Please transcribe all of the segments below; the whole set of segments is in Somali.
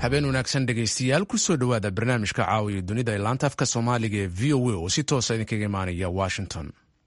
habeen wanaagsan dhegaystayaal kusoo dhowaada barnaamijka caawiya dunida ee laanta afka soomaaliga ee v o a oo si toosa idinkaga imaanaya washington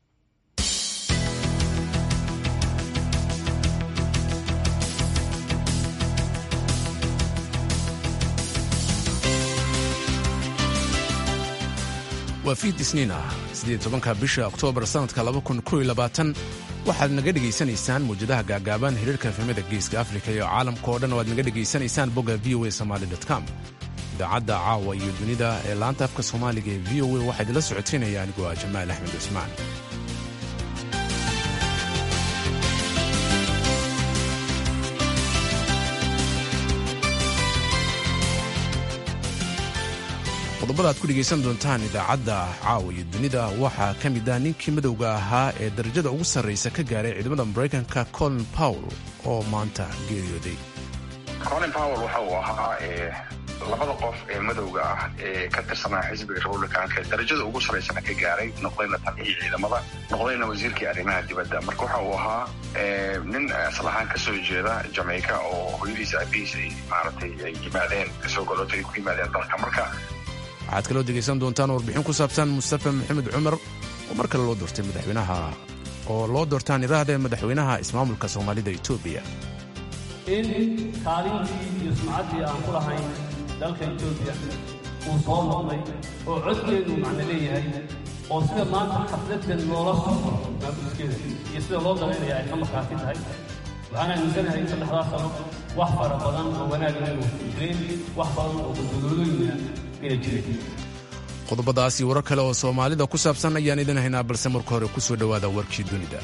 waa fiid isniin ah siddeed tobanka bisha oktoobar sannadka waxaad naga dhegaysanaysaan mawjadaha gaagaaban xiriirka efemada geeska afrika iyo caalamka oo dhan oo aad naga dhegaysanaysaan bogga v o a somaali com idaacadda caawa iyo dunida ee laanta afka soomaaliga ee v o a waxaa idinla socotaynaya anigoo ah jamaal axmed cusmaan qodobada aad ku dhegaysan doontaan idaacadda caawa iyo dunida waxaa ka mid ah ninkii madowga ahaa ee darajada ugu sarraysa ka gaaray ciidamada maraykanka colin powell oo maanta geeriyooday colin powell waxa uu ahaa labada qof ee madowga ah ee ka tirsanaa xisbiga republicanka ee darajada ugu sarraysana ka gaaray noqdayna taliyii ciidamada noqdayna wasiirkii arrimaha dibadda marka waxa uu ahaa nin asal ahaan ka soo jeeda jamaica oo hooyadiisa abihiis ay maaragtay ay yimaadeen kasoo galootay ay ku yimaadeen dalka marka waxaad kaloo degaysan doontaan warbixin ku saabsan mustafa maxamed cumar oo mar kale loo doortay madaxweynaha oo loo doortaan iraahda madaxweynaha ismaamulka soomaalida etoobiya in kaalintii iyo sumcaddii aan ku lahayn dalka etoobiya uu soo noqday oo codkeedu macno leeyahay oo sida maanta xafladdan loola socdo maamuskeeda iyo sida loo dalaynaya ay ka markhaati tahay waxaan aaminsanahay in saddexdaas sano wax fara badan oo wanaagna inuu jireen wax badan oo guddodoolooyina qodobadaas iyo warar kale oo soomaalida ku saabsan ayaan idin haynaa balse marka hore ku soo dhowaada warkii dunida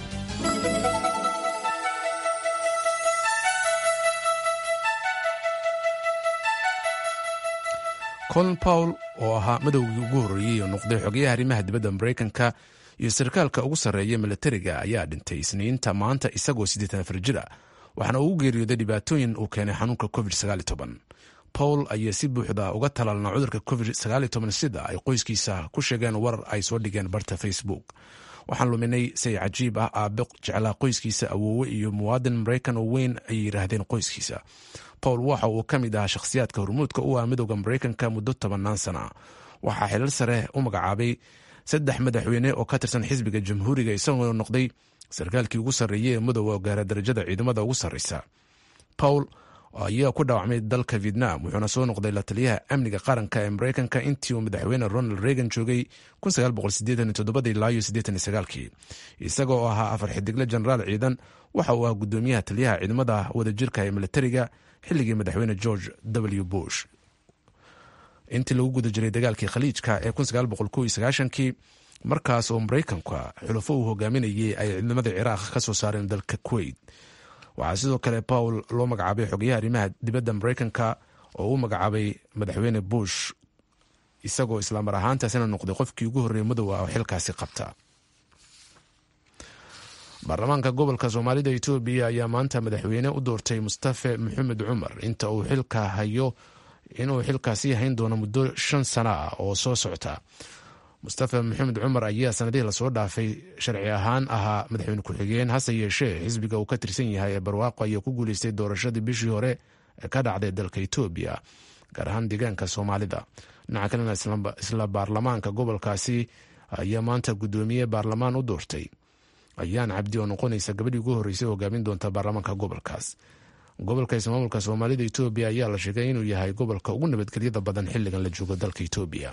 colin powell oo ahaa madowgii ugu horreeyey oo noqday xogayaha arrimaha dibadda maraykanka iyo sarkaalka ugu sarreeya milatariga ayaa dhintay isniinta maanta isagoo siddeetan afar jir ah waxaana ugu geeriyooday dhibaatooyin uu keenay xanuunka covid pawl ayaa si buuxda uga talaalna cudurka covid sida ay qoyskiisa ku sheegeen warar ay soo dhigeen barta facebook waxaan luminay say cajiib ah aabe jeclaa qoyskiisa awoowe iyo muwaadin maraykan oo weyn ayay yidhaahdeen qoyskiisa pawl waxa uu ka mid ahaa shakhsiyaadka hormuudka u ah midooda maraykanka muddo tobannaan sana waxaa xilal sare u magacaabay saddex madaxweyne oo ka tirsan xisbiga jamhuuriga isagoo noqday sarkaalkii ugu sarreeyey ee madooba oo gaara darajada ciidamada ugu sarreysa pawl ayaa ku dhaawacmay dalka vietnam wuxuuna soo noqday la taliyaha amniga qaranka ee maraykanka intii uu madaxweyne ronald reagan joogay kii isaga oo ahaa afar xidigle jenaraal ciidan waxa uu ahaa gudoomiyaha taliyaha ciidamada wadajirka ee militariga xilligii madaxweyne george w bush intii lagu guda jiray dagaalkii khaliijka ee kii markaas oo maraykanka xulufo uu hogaaminayay ay ciidamada ciraaq ka soo saareen dalka kuwait waxaa sidoo kale pawl loo magacaabay xogayaha arrimaha dibadda maraykanka oo u magacaabay madaxweyne bush isagoo islaamar ahaantaasina noqday qofkii ugu horreeyey madowa oo xilkaasi qabta baarlamaanka gobolka soomaalida etoobiya ayaa maanta madaxweyne u doortay mustafe maxamed cumar inta uu xilka hayo inuu xilkaasi hayn doono muddo shan sana ah oo soo socota mustafa maxamed cumar ayaa sanadihii lasoo dhaafay sharci ahaan ahaa madaxweyne ku-xigeen hase yeeshee xisbiga uu ka tirsan yahay ee barwaaqo ayaa ku guuleystay doorashadii bishii hore ee ka dhacday dalka etoobiya gaar ahaan deegaanka soomaalida dhinaca kalena isla baarlamaanka gobolkaasi ayaa maanta guddoomiye baarlamaan u doortay ayaan cabdi oo noqonaysa gabadhii ugu horreysay hogaamin doonta baarlamaanka gobolkaas gobolka ismaamulka soomaalida etoobiya ayaa la sheegay inuu yahay gobolka ugu nabadgelyada badan xilligan la joogo dalka etoobiya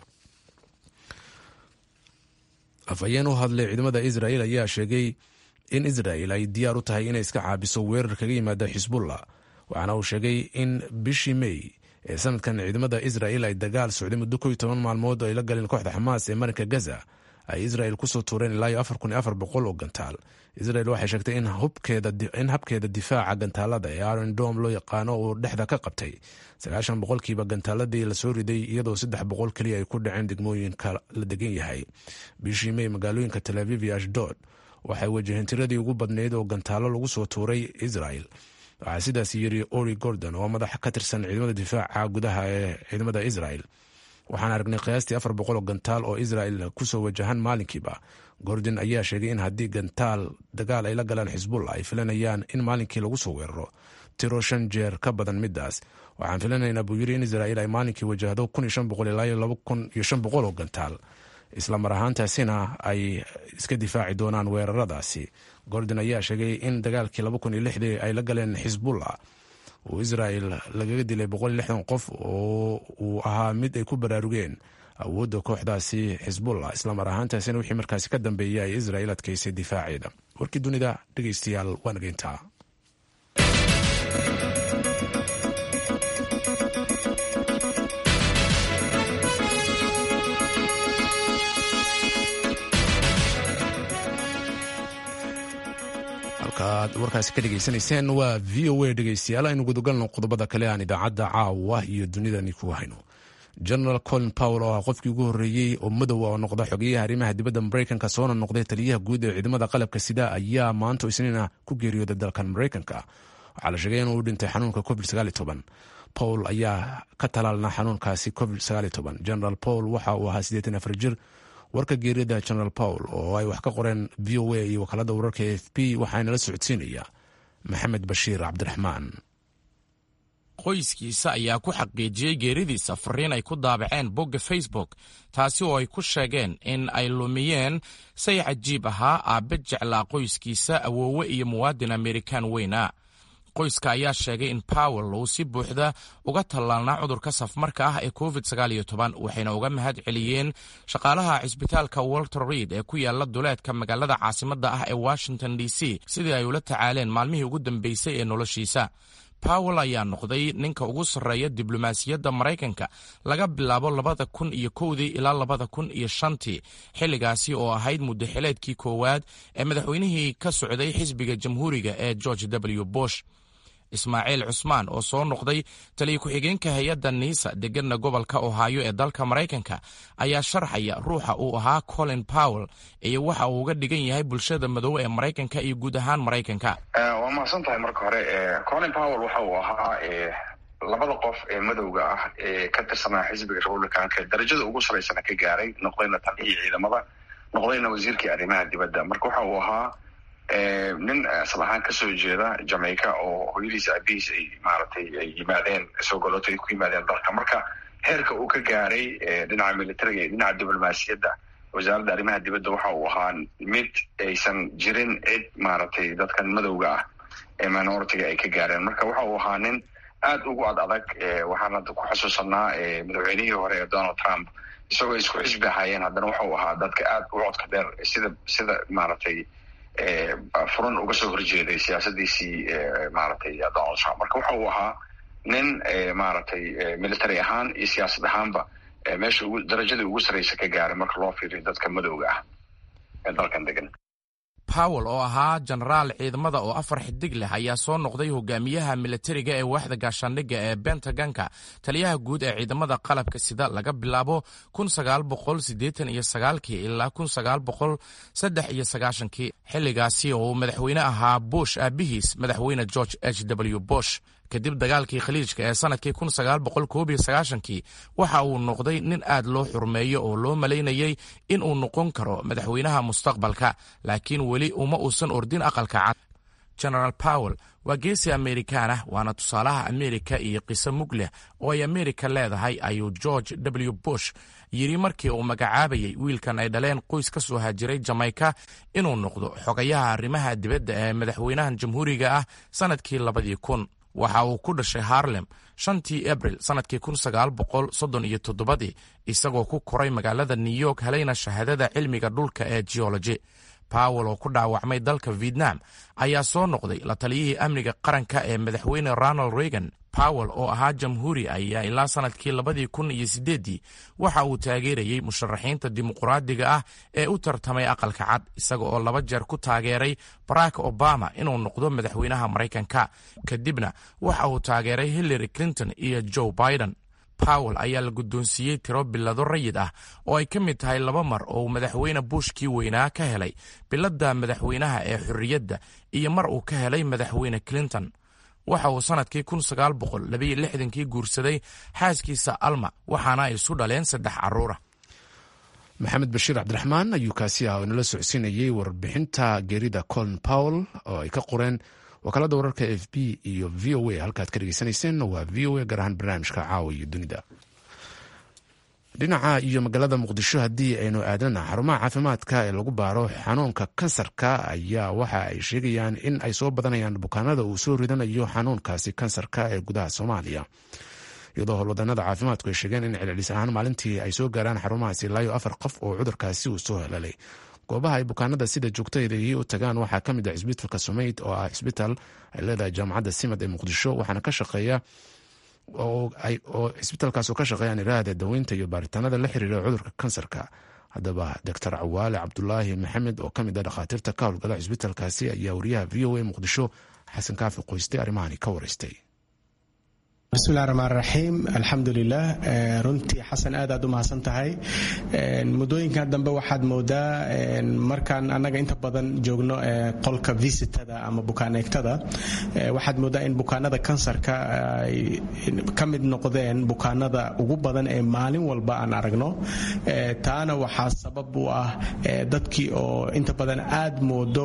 afhayeen u hadlay ciidamada israel ayaa sheegay in israel ay diyaar u tahay inay iska caabiso weerar kaga yimaada xisbullah waxaana uu sheegay in bishii mey ee sanadkan ciidamada israel ay dagaal socday muddo ko iyo toban maalmood oo ay la galeen kooxda xamaas ee marinka gaza ay israel kusoo tuureen ilaa iyo afar kun iyo afar boqol oo gantaal israel waxay sheegtay in habkeeda difaaca gantaalada ee aron dom loo yaqaano uu dhexda ka qabtay sagaashan boqolkiiba gantaaladii lasoo riday iyadoo saddex boqol keliya ay ku dhaceen degmooyinka la degan yahay bishii mey magaalooyinka tel aviv iyo ashdod waxay wajaheen tiradii ugu badnayd oo gantaalo lagu soo tuuray israel waxaa sidaas yiri ori gordon oo madaxa ka tirsan ciidamada difaaca gudaha ee ciidamada israel waxaan aragnay qiyaastii afar boqol oo gantaal oo israel kusoo wajahan maalinkiiba gordon ayaa sheegay in haddii gantaal dagaal ay la galaan xisbullah ay filanayaan in maalinkii lagu soo weeraro tiro shan jeer ka badan midaas waxaan filanaynaa buu yiri in israa'iil ay maalinkii wajahdo ilaa oo gantaal isla mar ahaantaasina ay iska difaaci doonaan weeraradaasi gordon ayaa sheegay in dagaalkii ay la galeen xisbullah uu israa'il lagaga dilay qof oo uu ahaa mid ay ku baraarugeen awoodda kooxdaasi xisbullah islamar ahaantaasina wixii markaasi ka dambeeyay ay israa'iil adkaysay difaaceeda warkii dunida dhegeystayaal waa nageyntaa halkaaad warkaasi ka dhegeysanayseen waa v o a dhegeystayaal aynu gudagalno qodobada kale aan idaacadda caawa iyo dunidani ku hayno genaraal colin powell oo ah qofkii ugu horreeyey oo madow oo noqda xogeyaha arrimaha dibadda maraykanka soona noqday taliyaha guud ee ciidamada qalabka sida ayaa maanta isniina ku geeriyooday dalkan maraykanka waxaa la sheegay inuu u dhintay xanuunka covid pawl ayaa ka talaalna xanuunkaasi covid genaraal pawl waxa uu ahaa siddeetan afar jir warka geeriyada genaraal pawl oo ay wax ka qoreen v o a iyo wakaalada wararka a f p waxaana la socodsiinaya maxamed bashiir cabdiraxmaan qoyskiisa ayaa ku xaqiijiyey geeridiisa fariin ay ku daabaceen bogga facebook taasi oo ay ku sheegeen in ay lumiyeen say cajiib ahaa aabbe jeclaa qoyskiisa awoowe iyo muwaadin amerikan weyna qoyska ayaa sheegay in powell uu si buuxda uga tallaalnaa cudurka safmarka ah ee covid waxayna uga mahad celiyeen shaqaalaha cisbitaalka walter reid ee ku yaala duleedka magaalada caasimadda ah ee washington d c sidii ay ula tacaaleen maalmihii ugu dambeysay ee noloshiisa powell ayaa noqday ninka ugu sarreeya diblomaasiyadda maraykanka laga bilaabo labada kun iyo kowdii ilaa labada kun iyo shantii xilligaasi oo ahayd muddaxileedkii koowaad ee madaxweynihii ka socday xisbiga jamhuuriga ee george w bush ismaaciil cusmaan oo soo noqday taliya ku-xigeenka hay-adda niisa deganna gobolka ohaayo ee dalka maraykanka ayaa sharxaya ruuxa uu ahaa colin powell iyo waxa uu uga dhigan yahay bulshada madow ee maraykanka iyo guud ahaan maraykanka waa mahadsan tahay marka hore colin powell waxa uu ahaa labada qof ee madowga ah ee ka tirsanaa xisbiga republicanka darajada ugu saraysana ka gaaray noqdayna taliyihii ciidamada noqdayna wasiirkii arrimaha dibadda marka waxa uu ahaa nin asal ahaan kasoo jeeda jamaica oo hooyadiis aabihiis ay maaragtay ay yimaadeen soo goloto ay ku yimaadeen dalka marka heerka uu ka gaaray dhinaca militariga iyo dhinaca diblomaasiyadda wasaaradda arrimaha dibadda waxa uu ahaa mid aysan jirin cid maaragtay dadkan madowga ah ee minoritiga ay ka gaareen marka waxa uu ahaa nin aad ugu ad adag waxaan hadda ku xusuusanaa madaxweynihii hore ee donald trump isagoo isku xisbi ahaayeen haddana waxa uu ahaa dadka aad u codka dheer sida sida maaragtay furan uga soo horjeeday siyaasadiisii maaragtay donald trump marka waxa uu ahaa nin maaragtay military ahaan iyo siyaasad ahaanba meesha ugu darajadii ugu sarraysa ka gaaray marka loo fiiriyo dadka madowga ah ee dalkan degan powell oo ahaa jenaraal ciidamada oo afar xidig leh ayaa soo noqday hogaamiyaha militariga ee waaxda gaashaandhigga ee bentaganka taliyaha guud ee ciidamada qalabka sida laga bilaabo ilaa kii xilligaasi oo uu madaxweyne ahaa bush aabihiis madaxweyne george h w bush kadib dagaalkii khaliijka ee sanadkii kii waxa uu noqday nin aad loo xurmeeyo oo loo malaynayey in uu noqon karo madaxweynaha mustaqbalka laakiin weli uma uusan ordin aqalka cad genaraal powell waa geesi amerikaan ah waana tusaalaha amerika iyo qiso mug leh oo ay amerika leedahay ayuu george w bush yidhi markii uu magacaabayay wiilkan ay dhaleen qoys ka soo hajiray jamaica inuu noqdo xogayaha arrimaha dibadda ee madaxweynahan jamhuuriga ah sannadkii labadii kun waxa uu ku dhashay harlem shantii abril sannadkii kun sagaal boqol soddon iyo toddobadii isagoo ku koray magaalada new york helayna shahaadada cilmiga dhulka ee geology powell oo ku dhaawacmay dalka vietnam ayaa soo noqday la taliyihii amniga qaranka ee madaxweyne ronald reagan powell oo ahaa jamhuuri ayaa ilaa sannadkii labadii kun iyo siddeeddii waxa uu taageerayey musharaxiinta dimuquraadiga ah ee u tartamay aqalka cad isaga oo laba jeer ku taageeray barack obama inuu noqdo madaxweynaha maraykanka kadibna waxa uu taageeray hillary clinton iyo joe biden powell ayaa la guddoonsiiyey tiro bilado rayid ah oo ay ka mid tahay laba mar oo uu madaxweyne bushkii weynaa ka helay biladda madaxweynaha ee xorriyadda iyo mar uu ka helay madaxweyne clinton waxa uu sannadkii kii guursaday xaaskiisa alma waxaana ay isu dhaleen saddex carruura maxamed bashiir cabdiraxmaan ayuu kaasi ah oo inala socodsiinayey warbixinta geerida colin powell oo ay ka qoreen wakaalada wararka f b iyo v o a halkaad ka dhegeysanayseen waa v o a gaar ahaan barnaamijka caawa iyo dunida dhinaca iyo magaalada muqdisho haddii aynu aadana xarumaha caafimaadka ee lagu baaro xanuunka kansarka ayaa waxa ay sheegayaan in ay soo badanayaan bukaanada uu soo ridanayo xanuunkaasi kansarka ee gudaha soomaaliya iyadoo howlwadanada caafimaadku ay sheegeen in celcelis ahaan maalintii ay soo gaaraan xarumahaasi ilaayo afar qof oo cudurkaasi uu soo helalay goobaha ay bukaanada sida joogtadeedii u tagaan waxaa ka mid ah cisbitalka sumeyd oo ah cisbital ay leedahay jaamacadda simad ee muqdisho waxaana ka shaqeeya oo cisbitalkaas oo ka shaqeeyaan iraahda daweynta iyo baaritaanada la xiriira cudurka kansarka haddaba doctor cawaale cabdulaahi maxamed oo ka mid ah dhakhaatiirta ka howlgala cisbitalkaasi ayaa wariyaha v o a muqdisho xasan kaafi qoyste arrimahani ka wareystay bismillahi raxmaan raxiim alxamdulilah runtii xasan aad aad u mahadsan tahay muddooyinkan dambe waxaad moodaa markaan annaga inta badan joogno qolka visitada ama bukaaneegtada waxaad moodaa in bukaanada kansarka ay ka mid noqdeen bukaanada ugu badan ee maalin walba aan aragno taana waxaa sabab u ah dadkii oo inta badan aad moodo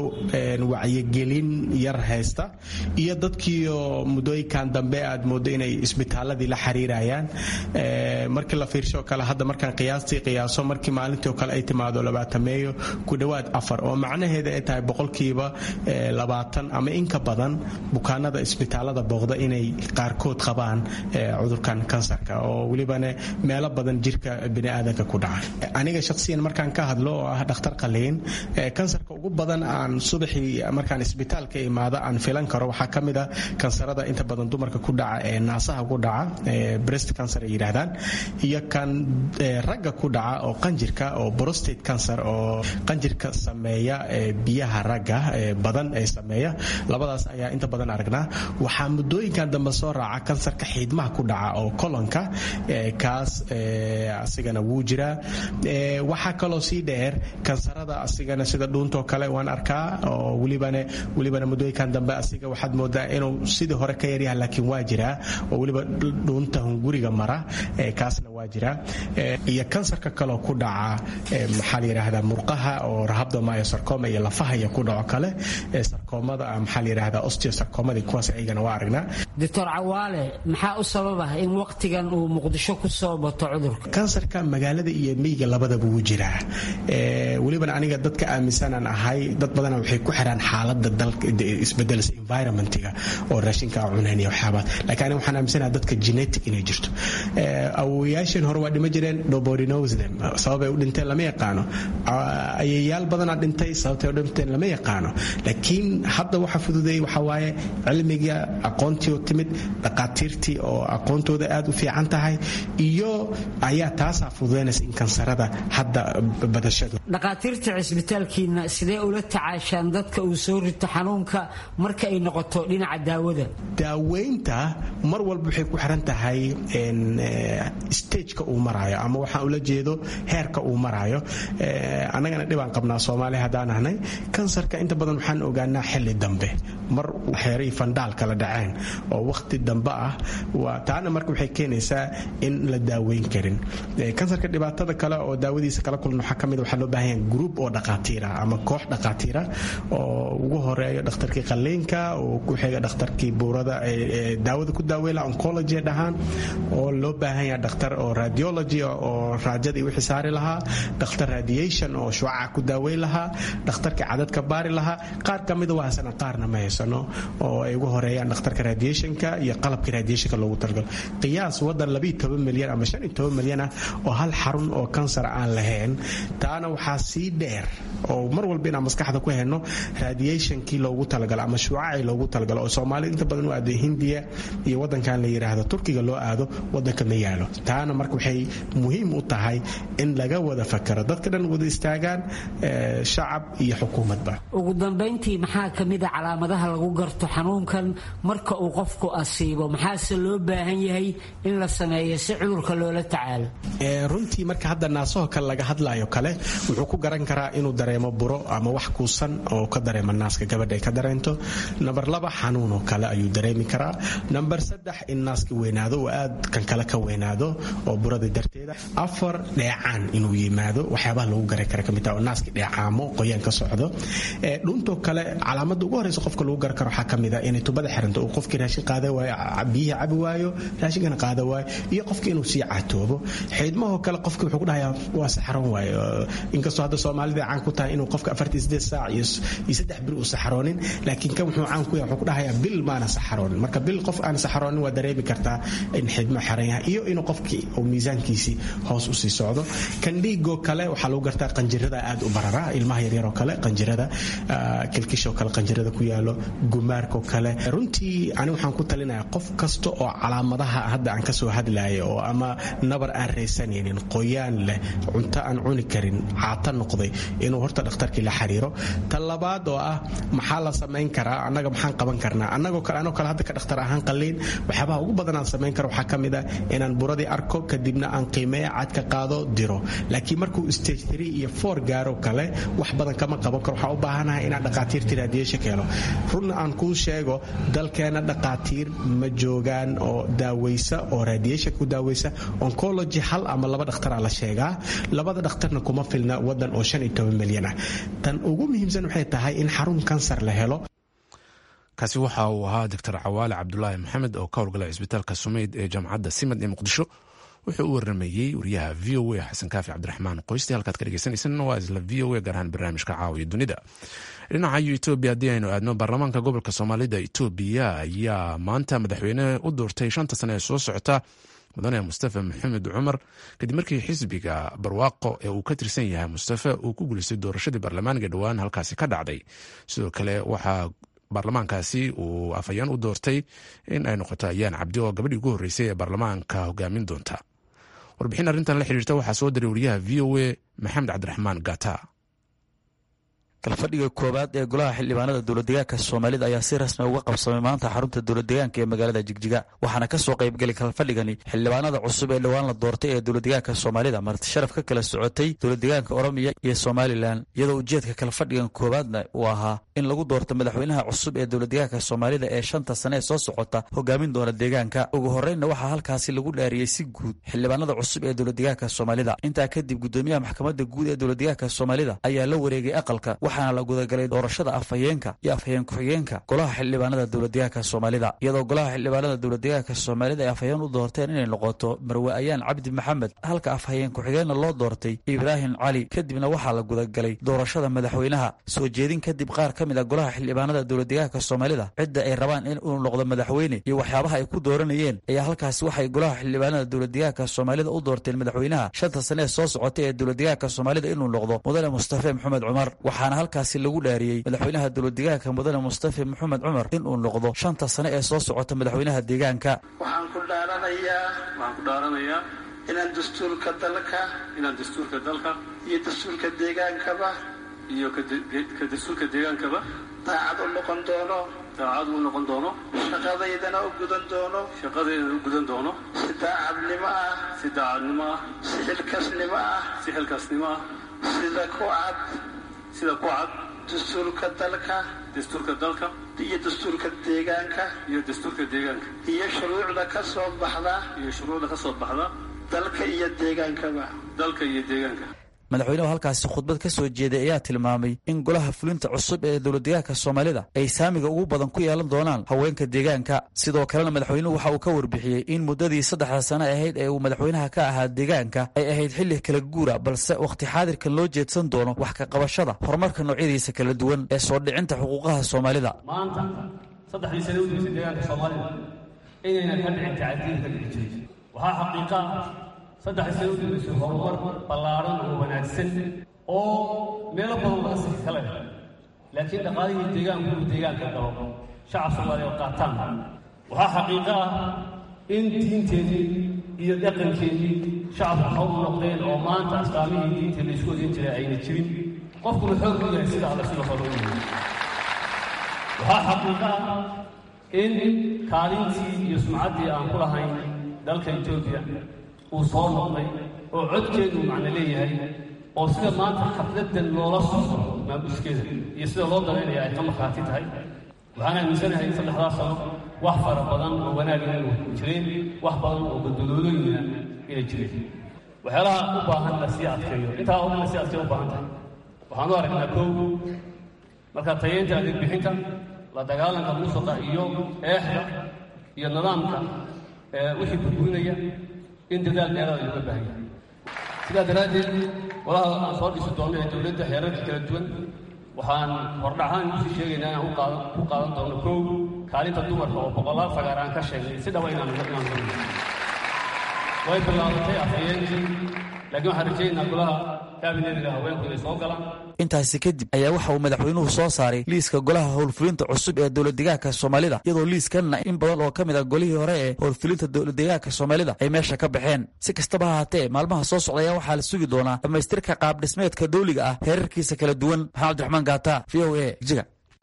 wacyigelin yar haysta iyo dadkii oo muddooyinkan dambe aad moodo inay isbitaaladii la xiriirayaan markii la fiirsho kale hadda markaan qiyaastii qiyaaso markii maalintii oo kale ay timaado labaatameeyo ku dhowaad afar oo macnaheeda ay tahay boqolkiiba labaatan ama inka badan bukaanada isbitaalada booqda inay qaarkood qabaan cudurkan kansarka oo welibana meelo badan jirka biniaadanka ku dhaca aniga shaqsiyan markaan ka hadlo oo ah dhakhtar qaliin kansarka ugu badan aan subaxii markaan isbitaalka imaado aan filan karo waxaa ka mid ah kansarada inta badan dumarka ku dhaca ee naasaha ku dhaca breast cancer ay yidhaahdaan iyo kan ragga ku dhaca oo qanjirka oo prostate cancer oo qanjirka sameeya biyaha ragga badan ee sameeya labadaas ayaa inta badan aragnaa waxaa muddooyinkan dambe soo raaca kansarka xiidmaha ku dhaca oo kolonka kaas asigana wuu jiraa waxaa kaloo sii dheer kansarada asigana sida dhuuntoo kale waan arkaa oo welibana welibana muddooyinkan dambe asiga waxaad moodaa inuu sidii hore ka yaryaha laakiin waa jiraa oo weliba dhuunta hunguriga mara kaasna waa jiraa iyo kansarka kaloo ku dhaca maxaa la yidhaahdaa murqaha oo rahabdomyosarcoma iyo lafaha iyo ku dhaco kale sarkoomada maxaa la yidhaahdaa osteosarcomada kuwaas ayagana waa aragnaa doctor cawaale maxaa u sababa in waqtigan uu muqdisho ku soo bato cudurka kansarka magaalada iyo miyiga labadaba wuu jiraa welibana aniga dadka aaminsanaan ahay dad badana waxay ku xiraan xaalada isbedelsa environmentiga oo raashinka cunayn iyo waxyaabaad laakiin aniga waxaan aaminsanaha dadka genetic inay jirto awowayaasheen hore waa dhima jireen nobody knows them sababay u dhinteen lama yaqaano ayayaal badanaa dhintay sababtay u dhinteen lama yaqaano laakiin hadda waxa fududeeyey waxa waaye cilmiga aqoontii oo timid dhaqaatiirtii oo aqoontooda aad u fiican tahay iyo ayaa taasaa fududeynaysa in kansarada hadda badashadu dhaqaatiirta cisbitaalkiina sidee ula tacaashaan dadka uu soo rito xanuunka marka ay noqoto dhinaca daawada daaweynta mar walba waxay ku xiran tahay stageka uu maraayo ama waxaan ula jeedo heerka uu maraayo annagana dhibaan qabnaa soomaaliya haddaan ahnay kansarka inta badan waxaan ogaanaa xilli dambe mar xeeray fandhaal kala dhaceen oo wakhti dambe ah taana marka waxay keenaysaa in la daaweyn karin kansarka dhibaatada kale oo daawadiisa kala kulan waxaa kamid waxaa loo baahan yahay group oo dhaqaatiira ama koox dhaqaatiira oo ugu horeeyo dhakhtarkii qalliinka oo ku xiga dhakhtarkii buurada daawada ku daaweyla oncology dhahaan oo loo baahan yahay dhakhtar oo radiology oo raajadii wixii saari lahaa dhakhtar radiation oo shucaca ku daaweyn lahaa dhakhtarkii cadadka baari lahaa qaar ka mida waa haysana qaarna ma haysano oo ay ugu horeeyaan dhakhtarka radiationka iyo qalabkii radiationka loogu talagalo qiyaas wadan labiyo toban milyan ama shan iyo toban milyan ah oo hal xarun oo kansar aan lahayn taana waxaa sii dheer oo mar walba inaan maskaxda ku hayno radiationkii loogu talagalo ama shucacii loogu talagalo oo soomaalida inta badan u aado hindiya iyo wadankan la yidhaahdo turkiga loo aado wadanka ma yaalo taana marka waxay muhiim u tahay in laga wada fakaro dadka dhan wada istaagaan shacab iyo xukuumadba ugu dambayntii maxaa ka mid a calaamadaha lagu garto xanuunkan marka uu qofku asiibo maxaase loo baahan yahay in la sameeyo si cudurka loola tacaalo runtii marka hadda naasaho kale laga hadlayo kale wuxuu ku garan karaa inuu dareemo buro ama wax kuusan oo ka dareema naaska gabadha ay ka dareento namber laba xanuunoo kale ayuu dareemi karaa namber saddex in naaska weynaado oo aad kan kale ka weynaado oo burada darteeda afar dheecaan inuu yimaado waxyaabaha lagu garan kara kamid taha oo naaska dheecaamo qoyaan ka socdo dhuuntoo kale calaamada ugu horeysa qofka lagu lagu gar karo waxaa ka mid a inay tubada xiranto uu qofkii raashin qaada waayo biyihii cabi waayo raashinkana qaada waayo iyo qofkii inuu sii catoobo xiidmahoo kale qofkii wuxuu ku dhahayaa waa saxaroon waayo inkastoo hadda soomaalida caan ku tahay inuu qofka afartii sideed saac iyo saddex bil uu saxaroonin laakiin kan wuxuu caan ku yahay wuxuu ku dhahayaa bil maana saxaroonin marka bil qof aan saxaroonin waa dareemi kartaa in xiidmo xiran yahay iyo inuu qofkii uu miisaankiisii hoos usii socdo kan dhiigoo kale waxaa lagu gartaa qanjirada aad u barara ilmaha yaryaroo kale qanjirada kilkishoo kale qanjirada ku yaalo gumaarkoo kale runtii ani waxaan ku talinayaa qof kasta oo calaamadaha hadda aan kasoo hadlaya oo ama nabar aan raysanaynin qoyaan leh cunto aan cuni karin caata noqday inuu horta dhakhtarkii la xiriiro ta labaad oo ah maxaa la samayn karaa annaga maxaan qaban karnaa annagoo kale anoo kale hadda ka dhakhtar ahaan qalliin waxyaabaha ugu badan aan samayn karo waxaa ka mid ah inaan buradii arko kadibna aan qiimeeya cadka qaado diro laakiin markuu stage three iyo four gaaro kale wax badan kama qaban karo waxaa u baahanahay inaan dhaqaatiirtii raadiyesha keeno runna aan kuu sheego dalkeena dhaqaatiir ma joogaan oo daaweysa oo raadiyesha ku daaweysa oncology hal ama laba dhakhtaraa la sheegaa labada dhakhtarna kuma filna wadan oo shan iyo toban milyan ah tan ugu muhiimsan waxay tahay in xarun kansar la helo kaasi waxa uu ahaa doctor cawaale cabdulaahi maxamed oo ka howlgalay cisbitaalka sumeyd ee jaamacadda simad ee muqdisho wuxuu u waramayey wariyaha v o a xasan kaafi cabdiraxmaan qoysti halkaad ka dhegeysaneysaan waa isla v o a gaar ahaan barnaamijka caawiya dunida dhinaca etoobiya haddii aynu aadno baarlamaanka gobolka soomaalida etoobiya ayaa maanta madaxweyne u doortay shanta sane ee soo socota mudane mustafa maxamed cumar kadib markii xisbiga barwaaqo ee uu ka tirsan yahay mustafa uu ku guulaystay doorashadii baarlamaaniga dhowaan halkaasi ka dhacday sidoo kale waxaa baarlamaankaasi uu afhayeen u doortay in ay noqoto ayaan cabdi oo gabadhii ugu horreysay ee baarlamaanka hogaamin doonta warbixin arrintan la xiriirta waxaa soo diray wariyaha v o a maxamed cabdiraxmaan gata kalfadhiga koowaad ee golaha xildhibaanada dowladdegaanka soomaalida ayaa si rasmi uga qabsamay maanta xarunta dowladdegaanka ee magaalada jigjiga waxaana ka soo qaybgelay kalfadhigani xildhibaanada cusub ee dhowaan la doortay ee dowladdegaanka soomaalida marti sharaf ka kala socotay dowladdegaanka oromiya iyo somalilan iyadoo ujeedka kalfadhigan koowaadna uu ahaa in lagu doorto madaxweynaha cusub ee dowladdegaanka soomaalida ee shanta sane ee soo socota hogaamin doona deegaanka ugu horreynna waxaa halkaasi lagu dhaariyey si guud xildhibaanada cusub ee dowladdegaanka soomaalida intaa kadib gudoomiyaha maxkamadda guud ee dowladdegaanka soomaalida ayaa la wareegay aqalka waxaana la gudagalay doorashada afhayeenka iyo afhayeen ku-xigeenka golaha xildhibaanada dowladdegaanka soomaalida iyadoo golaha xildhibaanada dowladdegaanka soomaalida ay afhayeen u doorteen inay noqoto marwe ayaan cabdi maxamed halka afhayeen ku-xigeenna loo doortay ibraahim cali kadibna waxaa la gudagalay doorashada madaxweynaha soo jeedin kadib qaar ka mid a golaha xildhibaanada dowladdegaanka soomaalida cidda ay rabaan in uu noqdo madaxweyne iyo waxyaabaha ay ku dooranayeen ayaa halkaasi waxay golaha xildhibaanada dowladdegaanka soomaalida u doorteen madaxweynaha shanta sane ee soo socotay ee dowladdegaanka soomaalida inuu noqdo mudane mustafe maxamed cumar waxaana halkaasi lagu dhaariyey madaxweynaha dowladdegaanka mudane mustafe maxamed cumar inuu noqdo shanta sane ee soo socota madaxweynaha deegaanka waxaan ku dhaaranayaa waxaan ku dhaaranayaa inaan dastuurka dalka inaan dastuurka dalka iyo dastuurka deegaankaba iyo ka dastuurka deegaankaba daacad u noqon doono daacad uu noqon doono shaqadaydana u gudan doono shaqadeedana u gudan doono si daacadnimo ah si daacadnimo ah si xilkasnimo ah si xilkaasnimo ah sida ku cad sida ku cad dastuurka dalka dastuurka dalka iyo dastuurka deegaanka iyo dastuurka deegaanka iyo shuruucda ka soo baxda iyo shuruucda ka soo baxda dalka iyo deegaankaba dalka iyo deegaanka madaxweynuhu halkaasi khudbad ka soo jeeday ayaa tilmaamay in golaha fulinta cusub ee dowladdegaanka soomaalida ay saamiga ugu badan ku yeelan doonaan haweenka deegaanka sidoo kalena madaxweynuhu waxa uu ka warbixiyey in muddadii saddexda sane ahayd ee uu madaxweynaha ka ahaa deegaanka ay ahayd xilli kala guura balse wakhti xaadirkan loo jeedsan doono wax ka qabashada horumarka noocyadiisa kala duwan ee soo dhicinta xuquuqaha soomaalida maanta saddexdii sane u daysay deegaanka soomaalida inaynan ka dhicin tacadiil ka dhici jiray waxaa xaqiiqa ah saddex sano u dambaysay horumar ballaaran oo wanaagsan oo meelo badan laga sii kale laakiin dhaqaalihii deegaanku inuu deegaanka galo shacab soomaaliya oo qaataan waxaa xaqiiqo ah in diinteedii iyo dhaqankeedii shacabku hawl noqdeen oo maanta astaamihii diinta la isku odin jiray ayna jirin qofkuna xoog u yahay sida alle sida hore u yahay waxaa xaqiiqo ah in kaalintii iyo sumcaddii aan ku lahayn dalka etoobiya uu soo noqday oo codkeedu macno leeyahay oo sida maanta xafladan loola socdo maamuskeeda iyo sida loo daraynaya ay ka markhaati tahay waxaan aaminsanahay saddexdaas sano wax fara badan oo wanaagina inuu jireen wax badan oo badbadoodooyina inay jireen waxyaalaha u baahan la sii adkeeyo intaa oo dhan la sii adkeeyo u baahan tahay waxaan u aragnaa kow marka tayeynta adeeg bixinta la dagaalanka musuqa iyo eexda iyo nidaamka wixii burburinaya in dadaal dheeraada looga baahan yahay sidaa daraaddeed walaha aan soo dhisi doono ee dowladda xeerarka kala duwan waxaan hordhaxaan kusii sheegaynaa inaan ku qaadan doono kow kaalinta dumarka oo boqolaal fagaar aan ka sheegnay si dhaba inaan inaan way bilaabatay afhayeenkii laakiin waxaan rajaynaynaa golaha kaabinetiga haweenku inay soo galaan intaasi kadib ayaa waxa uu madaxweynuhu soo saaray liiska golaha howlfulinta cusub ee dowladdegaanka soomaalida iyadoo liiskanna in badan oo ka mid a golihii hore ee howlfulinta dowladdegaanka soomaalida ay meesha ka baxeen si kastaba ha haatee maalmaha soo socda ayaa waxaa la sugi doonaa dhammaystirka qaab dhismeedka dawliga ah heerarkiisa kala duwan maxamed abdiraxmaan gaata v o a jiga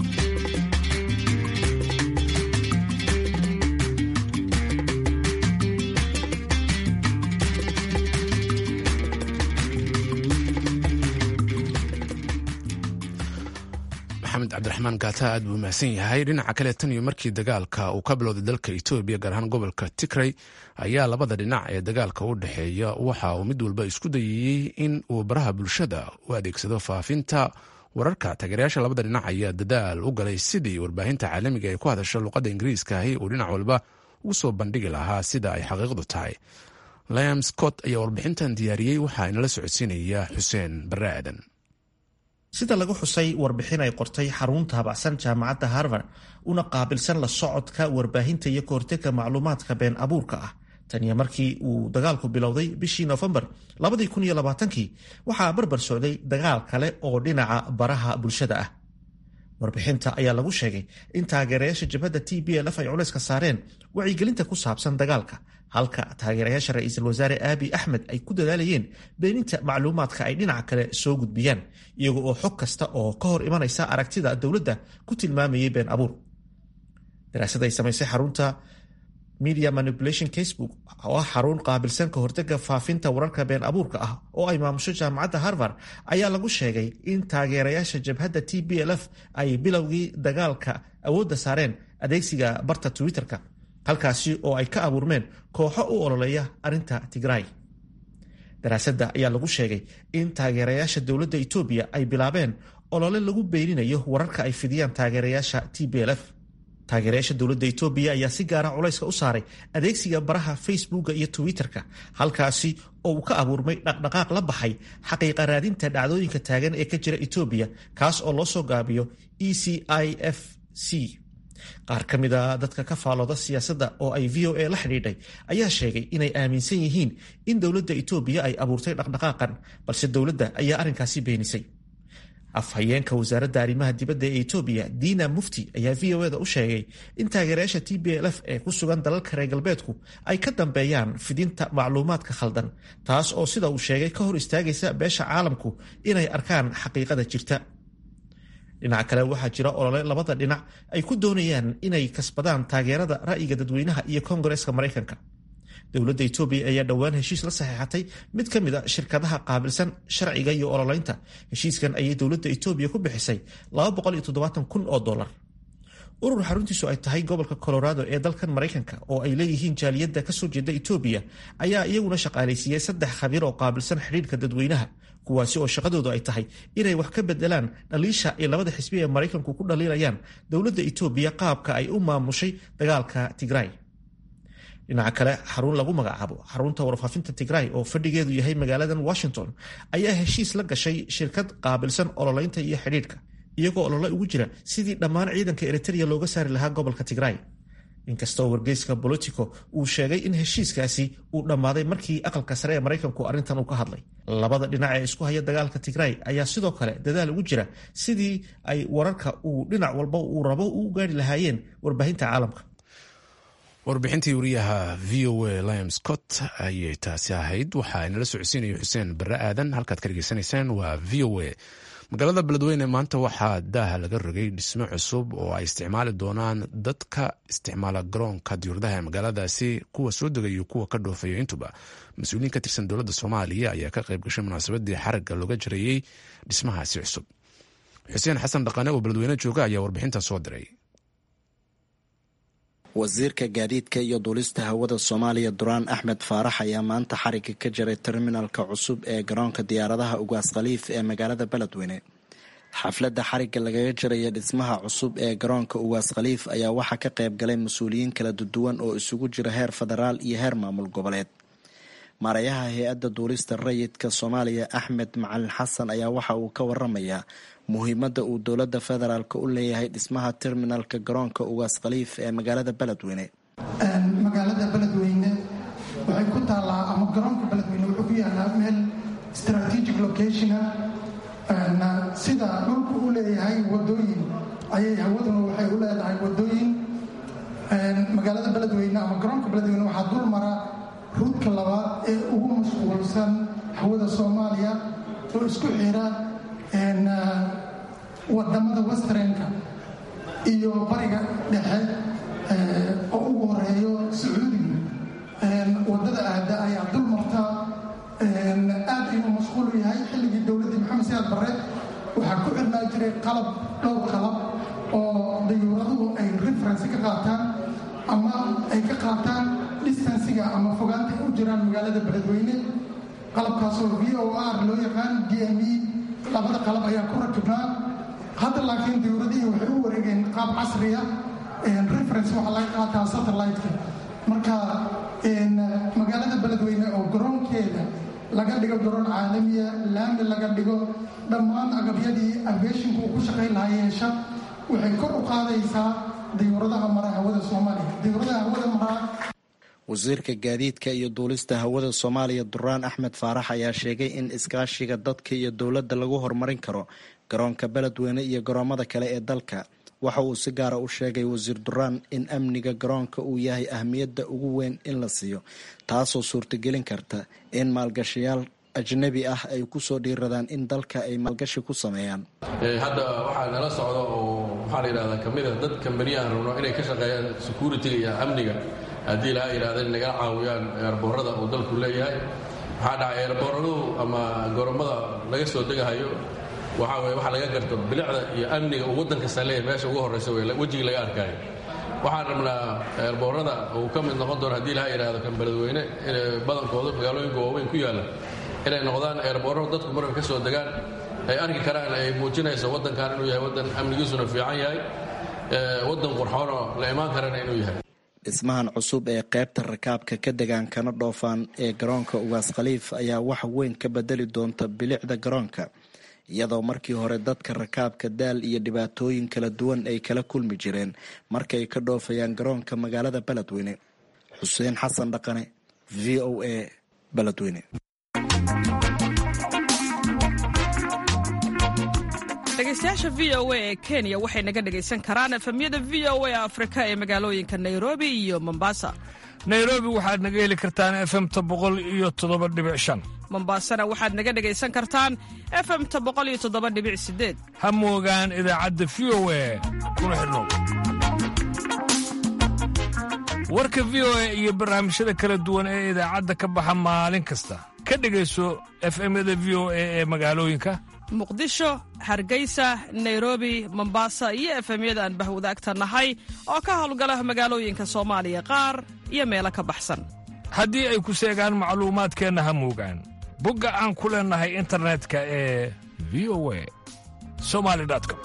maxamed cabdiraxmaan gaata aad buu mahadsan yahay dhinaca kale tan iyo markii dagaalka uu ka bilowday dalka etoobiya gaar ahaan gobolka tigray ayaa labada dhinac ee dagaalka u dhexeeya waxa uu mid walba isku dayayey in uu baraha bulshada u adeegsado faafinta wararka taageerayaasha labada dhinac ayaa dadaal u galay sidii warbaahinta caalamiga ee ku hadasha luqadda ingiriiska ahi uu dhinac walba ugu soo bandhigi lahaa sida ay xaqiiqdu tahay liam scott ayaa warbixintan diyaariyey waxaa inala socodsiinaya xuseen barre aadan sida lagu xusay warbixin ay qortay xarunta habacsan jaamacadda harvard una qaabilsan la socodka warbaahinta iyo kahortega macluumaadka been abuurka ah taniyo markii uu dagaalku bilowday bishii nofembar kii waxaa barbar socday dagaal kale oo dhinaca baraha bulshada ah warbixinta ayaa lagu sheegay in taageerayaasha jabhadda t b lf ay culayska saareen wacyigelinta ku saabsan dagaalka halka taageerayaasha ra-iisul wasaare aabi axmed ay ku dadaalayeen beeninta macluumaadka ay dhinaca kale soo gudbiyaan iyaga oo xog kasta oo ka hor imanaysa aragtida dowladda ku tilmaamayay been abuur daraasad ay samaysay xarunta media manipulation casebook oo ah xarun qaabilsan ka hortega faafinta wararka been abuurka ah oo ay maamusho jaamacadda harvard ayaa lagu sheegay in taageerayaasha jabhadda t b l f ay bilowgii dagaalka awoodda saareen adeegsiga barta twitter-ka halkaasi oo ay ka abuurmeen kooxo u ololeeya arrinta tigray daraasadda ayaa lagu sheegay in taageerayaasha dowladda etoobiya ay bilaabeen olole lagu beeninayo wararka ay fidiyaan taageerayaasha t b l f taageerayaasha dowladda etoobiya ayaa si gaara culayska u saaray adeegsiga baraha facebooka iyo twitter-ka halkaasi oo uu ka abuurmay dhaqdhaqaaq la baxay xaqiiqa raadinta dhacdooyinka taagan ee ka jira etoobiya kaas oo loo soo gaabiyo e c i f c qaar ka mid a dadka ka faalooda siyaasadda oo ay v o a la xidhiidhay ayaa sheegay inay aaminsan yihiin in dowladda etoobiya ay abuurtay dhaqdhaqaaqan balse dowladda ayaa arrinkaasi beenisay afhayeenka wasaaradda arrimaha dibadda ee etoobiya diina mufti ayaa v o eda u sheegay in taageerayaasha t b l f ee ku sugan dalalka reer galbeedku ay ka dambeeyaan fidinta macluumaadka khaldan taas oo sida uu sheegay ka hor istaagaysa beesha caalamku inay arkaan xaqiiqada jirta dhinaca kale waxaa jira olole labada dhinac ay ku doonayaan inay kasbadaan taageerada ra'yiga dadweynaha iyo kongareeska maraykanka dowladda etoobiya ayaa dhowaan heshiis la saxeexatay mid ka mid a shirkadaha qaabilsan sharciga iyo ololeynta heshiiskan ayay dowladda etoobiya ku bixisay kun oo dolar urur xaruntiisu ay tahay gobolka colorado ee dalkan maraykanka oo ay leeyihiin jaaliyadda kasoo jeeda etoobiya ayaa iyaguna shaqaalaysiiyey saddex khabiir oo qaabilsan xidhiirka dadweynaha kuwaasi oo shaqadoodu ay tahay inay wax ka bedelaan dhaliisha ay labada xisbi ee maraykanku ku dhaliilayaan dowladda etoobiya qaabka ay u maamushay dagaalka tigray dhinaca kale xarun lagu magacaabo xarunta warfaafinta tigray oo fadhigeedu yahay magaaladan washington ayaa heshiis la gashay shirkad qaabilsan ololeynta iyo xidhiidhka iyagoo olole ugu jira sidii dhammaan ciidanka eritrea looga saari lahaa gobolka tigray inkastoo wargeyska bolitico uu sheegay in heshiiskaasi uu dhammaaday markii aqalka sare ee maraykanku arrintan uu ka hadlay labada dhinac ee isku haya dagaalka tigray ayaa sidoo kale dadaal ugu jira sidii ay wararka uu dhinac walba uu rabo u gaari lahaayeen warbaahinta caalamka warbixintii wariyaha v o a liam scott ayay taasi ahayd waxaa inala socodsiinaya xuseen barre aadan halkaad ka dhegeysanaysaan waa v o a magaalada beledweyne maanta waxaa daaha laga rogay dhismo cusub oo ay isticmaali doonaan dadka isticmaala garoonka diyuuradaha ee magaaladaasi kuwa soo degay iyo kuwa ka dhoofaya intuba mas-uuliyiin ka tirsan dowladda soomaaliya ayaa ka qayb gashay munaasabadii xaragga looga jareeyey dhismahaasi cusub xuseen xasan dhaqane oo beledweyne jooga ayaa warbixintan soo diray wasiirka gaadiidka iyo duulista hawada soomaaliya duraan axmed faarax ayaa maanta xarigga ka jaray terminalka cusub ee garoonka diyaaradaha ugaas khaliif ee magaalada beledweyne xafladda xarigga lagaga jiraya dhismaha cusub ee garoonka uwaas khaliif ayaa waxaa ka qayb galay mas-uuliyiin kala duwan oo isugu jira heer federaal iyo heer maamul goboleed maarayaha hay-adda duulista rayidka soomaaliya axmed macalin xasan ayaa waxa uu ka waramayaa muhiimadda uu dowladda federaalk u leeyahay dhismaha terminalka garoonka uwaas khaliif ee magaalada beledweyne magaalada beledweyne waxay ku taallaa ama garoonka beledweyne wuxuu ku yaalaa meel strategic locationa sida dhulku u leeyahay wadooyin ayay hawaduna waxay u leedahay wadooyin magaalada beledweyne ama garoonka beledweyne waxaa dul mara ruudka labaad ee ugu mashquulsan hawada soomaaliya oo isku xira wadamada westrenka iyo bariga dhexe oo ugu horeeyo sacuudiga wadada aada ayaa dul marta aad ayuu mashquul u yahay xilligii dowladdii maxamed siyaad barre waxaa ku xirnaa jiray qalab dhowr qalab oo dayuuraduhu ay referensi ka qaataan ama ay ka qaataan distansiga ama fogaanta u jiraan magaalada beledweyne qalabkaasoo v o r loo yaqaan d m e labada qalab ayaa ku rakibnaa hadda laakiin dayuuradihii waxay u wareegeen qaab casriya reference waxaa laga qaataa satellite-ka marka magaalada beledweyne oo garoonkeeda laga dhigo garoon caalamiya laami laga dhigo dhammaan agabyadii aviationka uu ku shaqayn lahaa yeesha waxay kor u qaadaysaa dayuuradaha mara hawada soomaaliya dayuuradaha hawada maraa wasiirka gaadiidka iyo duulista hawada soomaaliya duraan axmed faarax ayaa sheegay in iskaashiga dadka iyo dowladda lagu horumarin karo garoonka beledweyne iyo garoomada kale ee dalka waxa uu si gaara u sheegay wasiir duraan in amniga garoonka uu yahay ahmiyadda ugu weyn in la siiyo taasoo suurtagelin karta in maalgashayaal ajnabi ah ay kusoo dhiiradaan in dalka ay maalgashi ku sameeyaan hadda waxaa nala socda oo waxaa la yidhahdaa ka mid a dad kambaniyahan rabno inay ka shaqeeyaan security-ga iyo amniga haddii laha yidhahda in nagala caawiyaan eerboorada uu dalku leeyahay waxaa dhacay eerbooradu ama goromada laga soo degahayo waxaa weye waxa laga garto bilicda iyo amniga uu waddan kasta leeyahay meesha ugu horraysa wey wejigii laga arkaayo waxaan rabnaa eerboorada uu ka mid noqon doono haddii laha yidhahdo kan beledweyne inay badankooda magaalooyinka waaweyn ku yaalla inay noqdaan eerboorro dadku marka ka soo degaan ay arki karaan ay muujinayso waddankan inuu yahay waddan amnigiisuna fiican yahay waddan qurxoonoo la imaan karana inuu yahay dhismahan cusub ee qaybta rakaabka ka degaan kana dhoofaan ee garoonka ugaas khaliif ayaa wax weyn ka bedeli doonta bilicda garoonka iyadoo markii hore dadka rakaabka daal iyo dhibaatooyin kala duwan ay kala kulmi jireen markay ka dhoofayaan garoonka magaalada beledweyne xuseen xasan dhaqane v o a beledweyne dhegeystayaasha v o a ee kenya waxay naga dhegaysan karaan efemyada v o a afrika ee magaalooyinka nairobi iyo mombasa nairobi waxaad naga heli kartaan efemta boqol iyo toddoba dhibic shan mombasana waxaad naga dhegaysan kartaan efemta boqol iyo toddoba dhibic sideed ha moogaan idaacadda v o a kuna xidhnow warka v o a iyo barnaamijyada kala duwan ee idaacadda ka baxa maalin kasta ka dhegayso efemyada v o a ee magaalooyinka muqdisho hargeysa nairobi mombasa iyo efemyada aan bahwadaagta nahay oo ka howlgala magaalooyinka soomaaliya qaar iyo meelo ka baxsan haddii ay ku seegaan macluumaadkeenna ha moogaan bogga aan ku leennahay internetka ee v o a somali com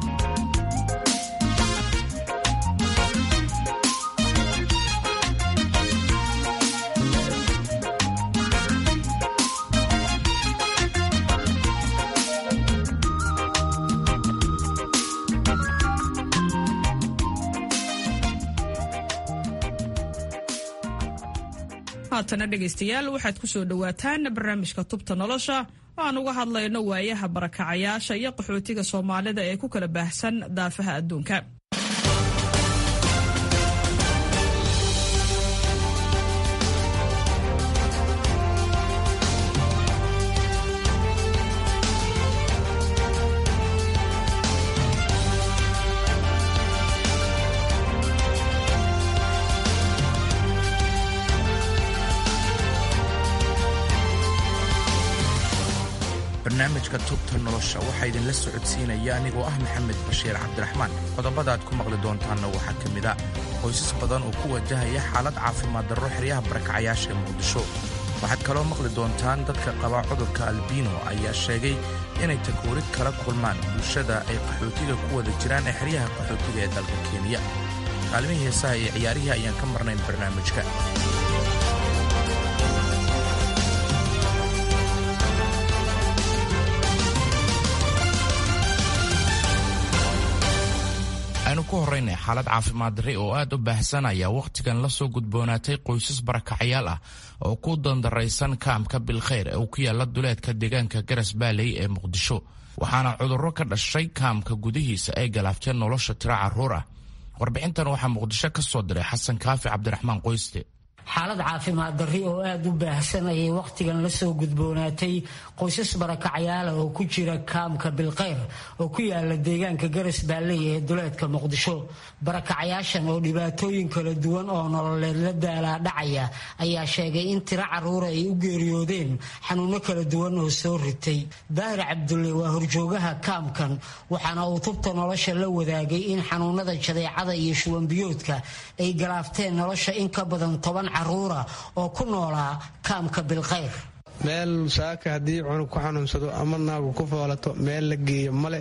haatana dhegaystayaal waxaad ku soo dhowaataan barnaamijka tubta nolosha oo aan uga hadlayno waayaha barakacayaasha iyo qaxootiga soomaalida ee ku kala baahsan daafaha adduunka barnaamijka tubta nolosha waxaa idinla socodsiinaya anigoo ah maxamed bashiir cabdiraxmaan qodobada aad ku maqli doontaanna waxaa ka mid a qoysas badan oo ku wajahaya xaalad caafimaad darro xeryaha barakacayaasha ee muqdisho waxaad kaloo maqli doontaan dadka qaba cudurka albino ayaa sheegay inay takoorid kala kulmaan bulshada ay qaxootiga ku wada jiraan ee xeryaha qaxootiga ee dalka kenya kaalmihii heesaha iyo ciyaarihii ayaan ka marnayn barnaamijka aynu ku horraynay xaalad caafimaad darri oo aad u baahsan ayaa wakhtigan la soo gudboonaatay qoysas barakacayaal ah oo ku dandaraysan kaamka bilkhayr ee uu ku yaalla duleedka deegaanka garas baaley ee muqdisho waxaana cudurro ka dhashay kaamka gudihiisa ay galaafteen nolosha tiro carruur ah warbixintan waxaa muqdisho ka soo diray xasan kaafi cabdiraxmaan qoyste xaalad caafimaad darri oo aada u baahsan ayay wakhtigan la soo gudboonaatay qoysas barakacyaala oo ku jira kaamka bilkayr oo ku yaala deegaanka garas baalley ee duleedka muqdisho barakacayaashan oo dhibaatooyin kala duwan oo nololeed la daalaa dhacaya ayaa sheegay in tiro carruura ay u geeriyoodeen xanuuno kala duwan oo soo ritay daahir cabdulle waa horjoogaha kaamkan waxaana uu tubta nolosha la wadaagay in xanuunada jadeecada iyo shubanbiyoodka ay galaafteen nolosha in ka badan toban caruura oo ku noolaa kaamka bilkhayr meel saaka haddii cunug ku xanuunsado ama naagu ku foolato meel la geeyo male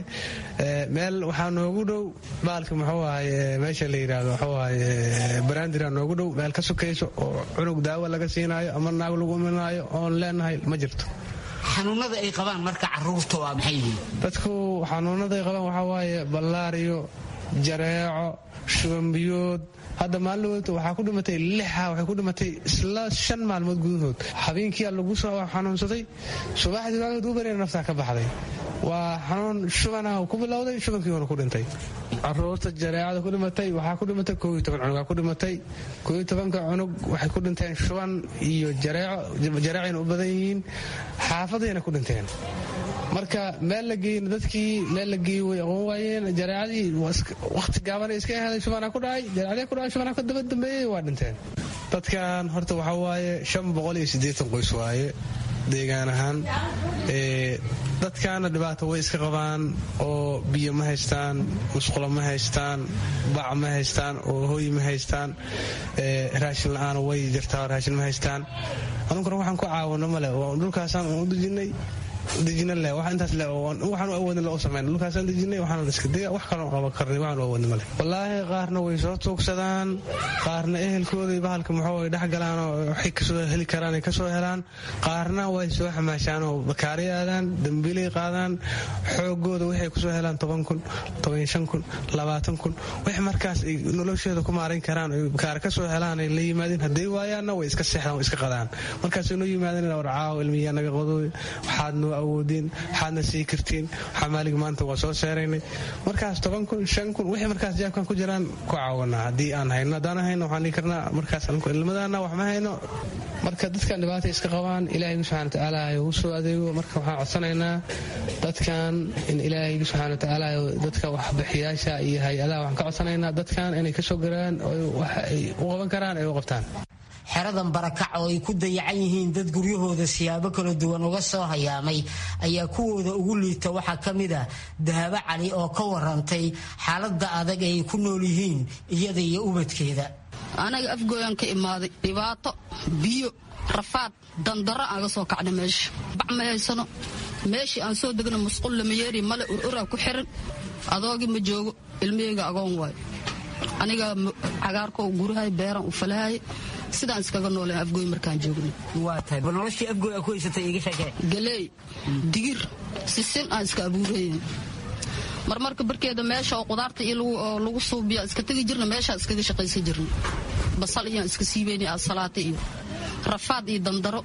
meel waxaa noogu dhow baalka muxuu ahaye meesha la yidhaahdo waxuu ahaye baraandira noogu dhow meel ka sukayso oo cunug daawo laga siinaayo ama naag lagu iminaayo oon leenahay ma jirto xanuunada ay qabaan marka caruurta waa maxay yihiin dadku xanuunada ay qabaan waxaa waaye ballaariyo jareeco shubanbiyood hadda maalin waxaa ku dhimatay lixa waxay ku dhimatay isla shan maalmood gudahood habeenkiia lagu soo xanuunsaday subaxdii maalmood ugu bareen naftaa ka baxday waa xanuun shubanaha ku bilowday shubankiiuna ku dhintay caruurta jareecada ku dhimatay waxaa ku dhimatay kooiyo toban cunugaa ku dhimatay kooiyo tobanka cunug waxay ku dhinteen shuban iyo jareeco jareecayna u badan yihiin xaafadayna ku dhinteen marka meel la geeyna dadkii meel la geeyey way aqoon waayeen jareecadii wakhti gaabanay iska ahaday shubanaa ku dhacay jareecadii ku dhacay shubanaa ka daba dambeeyey waa dhinteen dadkan horta waxaa waaye shan boqol iyo siddeetan qoys waaye deegaan ahaan dadkaana dhibaato way iska qabaan oo biyo ma haystaan musqulo ma haystaan bac ma haystaan oo hooy ma haystaan raashin la-aan way jirtaa raashin ma haystaan anunkuna waxaan ku caawino male oo dhulkaasaan u dejinay dejina leh wax intaas leh waxaan u awoodin loo sameyn dhulkaasaan dejinay waxaan iska diga wax kaloo qaban karnay waxaan u awoodin male wallaahi qaarna way soo tuugsadaan qaarna ehelkooday bahalka muxuu ay dhex galaan oo waxay kasoo heli karaan ay kasoo helaan qaarna way soo xamaashaan oo bakaari aadaan dambiilay qaadaan xoogooda waxay kusoo helaan toban kun toban shan kun labaatan kun wax markaas ay nolosheeda ku maarayn karaan oy bakaari kasoo helaan ay la yimaadeen hadday waayaanna way iska seexdaan way iska qadaan markaasay noo yimaadeen war caawo ilmiyaa naga qodooy waxaad noo awoodeen waxaadna sii kartiin waxaa maalig maanta waa soo seeraynay markaas toban kun shan kun wixii markaas jaabkan ku jiraan ku caawanaa haddii aan hayno haddaan hayno waxaan dhihi karnaa markaas ilmadana wax ma hayno marka dadkan dhibaata iska qabaan ilaahay subxana watacaala u soo adeego marka waxaan codsanaynaa dadkan in ilaahay subxana watacaala dadka waxbixiyaasha iyo hay-adaha waxaan ka codsanaynaa dadkan inay kasoo garaan wax ay u qaban karaan ay u qabtaan xeradan barakac oo ay ku dayacan yihiin dad guryahooda siyaabo kala duwan uga soo hayaamay ayaa kuwooda ugu liita waxaa ka mid ah dahabo cali oo ka warantay xaalada adag ay ku nool yihiin iyada iyo ubadkeeda anaga afgooyaan ka imaaday dhibaato biyo rafaad dandaro aan ga soo kacna meesha bac ma haysano meeshii aan soo degna musqul lama yeeri male ururaa ku xiran adoogii ma joogo ilmihayga agoon waayo aniga cagaarko gurahay beeran u falahay sidaan iskaga nooleen afgooy markaan joogno noloshii afgooy ku haysatay iga sheekee galeey digir sisin aan iska abuurayen marmarka barkeeda meesha oo qudaarta iyo lagu suubiya iska tegi jirna meeshaa iskaga shaqaysan jirna basal iyaan iska siibayna asalaata iyo rafaad iyo dandaro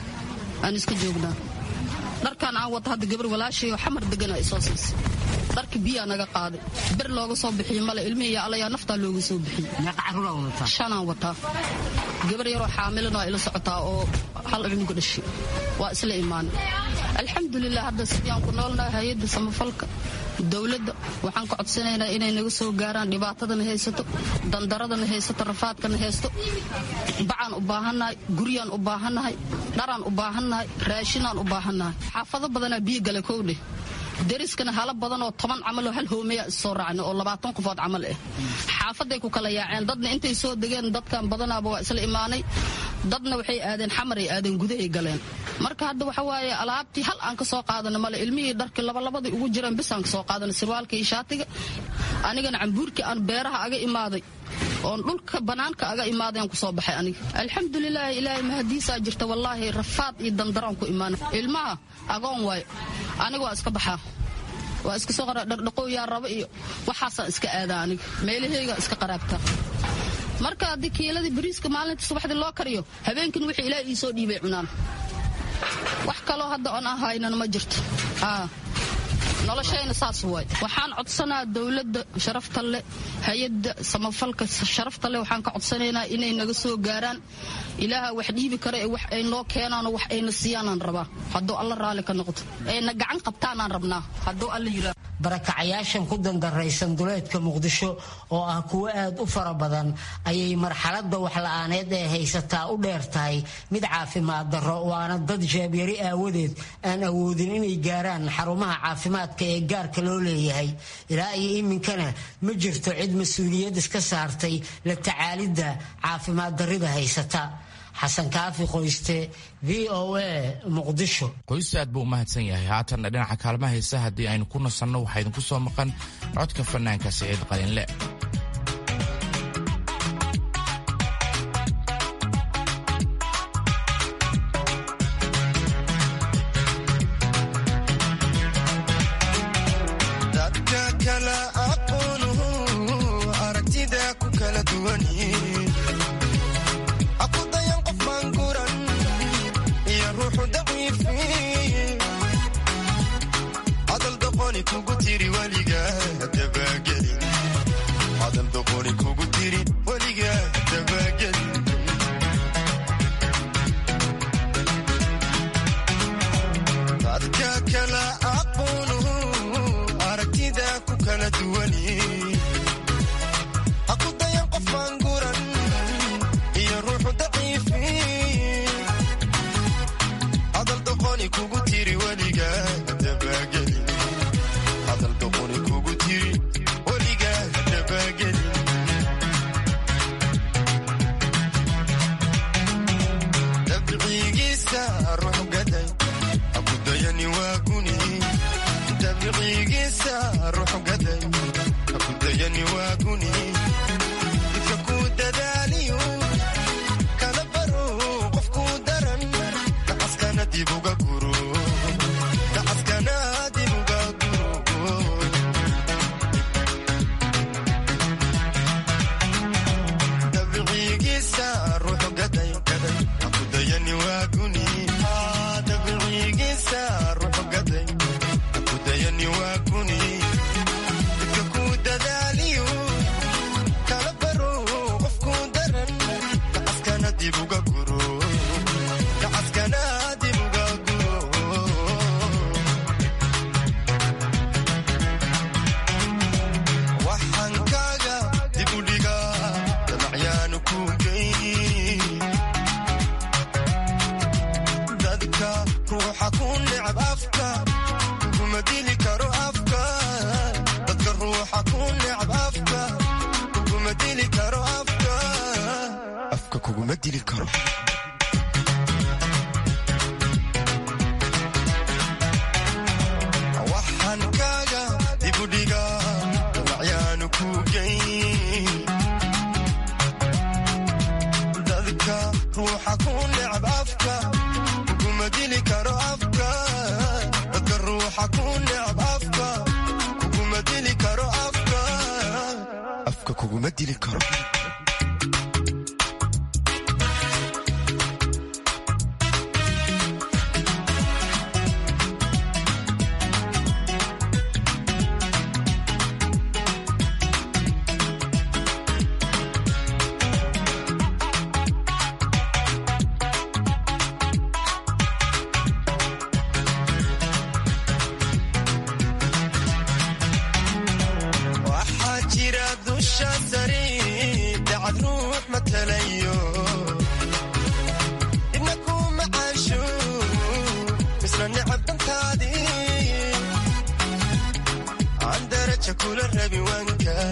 aan iska joognaa dharkaan aan wata hadda gabar walaashayoo xamar degana ay soo siisay dharka biyaa naga qaaday ber looga soo bixiyo male ilmihiiyo allayaa naftaa looga soo bixiyey shanaan wataa gabar yaroo xaamilana waa ila socotaa oo hal cunuga dhashay waa isla imaanay alxamdulilah hadda sidiyaan ku noolnahay hay-adda samafalka dowladda waxaan ka codsanaynaa inay naga soo gaaraan dhibaatadana haysato dandaradana haysato rafaadkana haysto bacaan u baahannahay guryaan u baahannahay dharaan u baahannahay raashinaan u baahannahay xaafado badanaa biyo gale kowdheh dariskana hala badan oo toban camal oo hal hoomeya issoo raacna oo labaatan qofood camal ah xaafaday ku kala yaaceen dadna intay soo degeen dadkan badanaaba waa isla imaanay dadna waxay aadeen xamaray aadeen gudahay galeen marka hadda waxa waaye alaabtii hal aan ka soo qaadana male ilmihii dharkii labalabadii ugu jireen bis aan ka soo qaadana sirwaalka iyo shaatiga anigana cambuurkii aan beeraha aga imaaday oon dhulka bannaanka aga imaadeen ku soo baxay aniga alxamdulilaahi ilaahay mahadiisaa jirta wallaahi rafaad iyo dandaraan ku imaana ilmaha agoon waayo aniga waa iska baxaa waa iska soo qara dhardhaqooyaa raba iyo waxaasaan iska aadaa aniga meelaheyga iska qaraabtaa marka haddii kiiladii bariiska maalinta subaxdii loo kariyo habeenkin wixii ilaaha ii soo dhiibay cunaan wax kaloo hadda oon ahaynan ma jirto noloshayna saas waay waxaan codsanaa dowladda sharafta leh hay-adda samafalka sharafta leh waxaan ka codsanaynaa inay naga soo gaaraan ilaaha wax dhiibi kara ee wax ay noo keenaano wax ayna siiyaanaan rabaa hadduu alla raalli ka noqdo ayna gacan qabtaanaan rabnaa hadduu alla yiraa barakacayaashan ku dandaraysan duleedka muqdisho oo ah kuwo aad u fara badan ayay marxaladda waxla-aaneed ee haysataa u dheer tahay mid caafimaad darro waana dad jeebyari aawadeed aan awoodin inay gaaraan xarumaha caafimaadka ee gaarka loo leeyahay ilaa iyo iminkana ma jirto cid mas-uuliyad iska saartay la tacaalidda caafimaad darrida haysata xasan kaafi qoyste v o a muqdisho qoyste aad buu u mahadsan yahay haatanna dhinaca kaalmaha heesa haddii aynu ku nasanno waxaa idinku soo maqan codka fanaanka siciid qalinle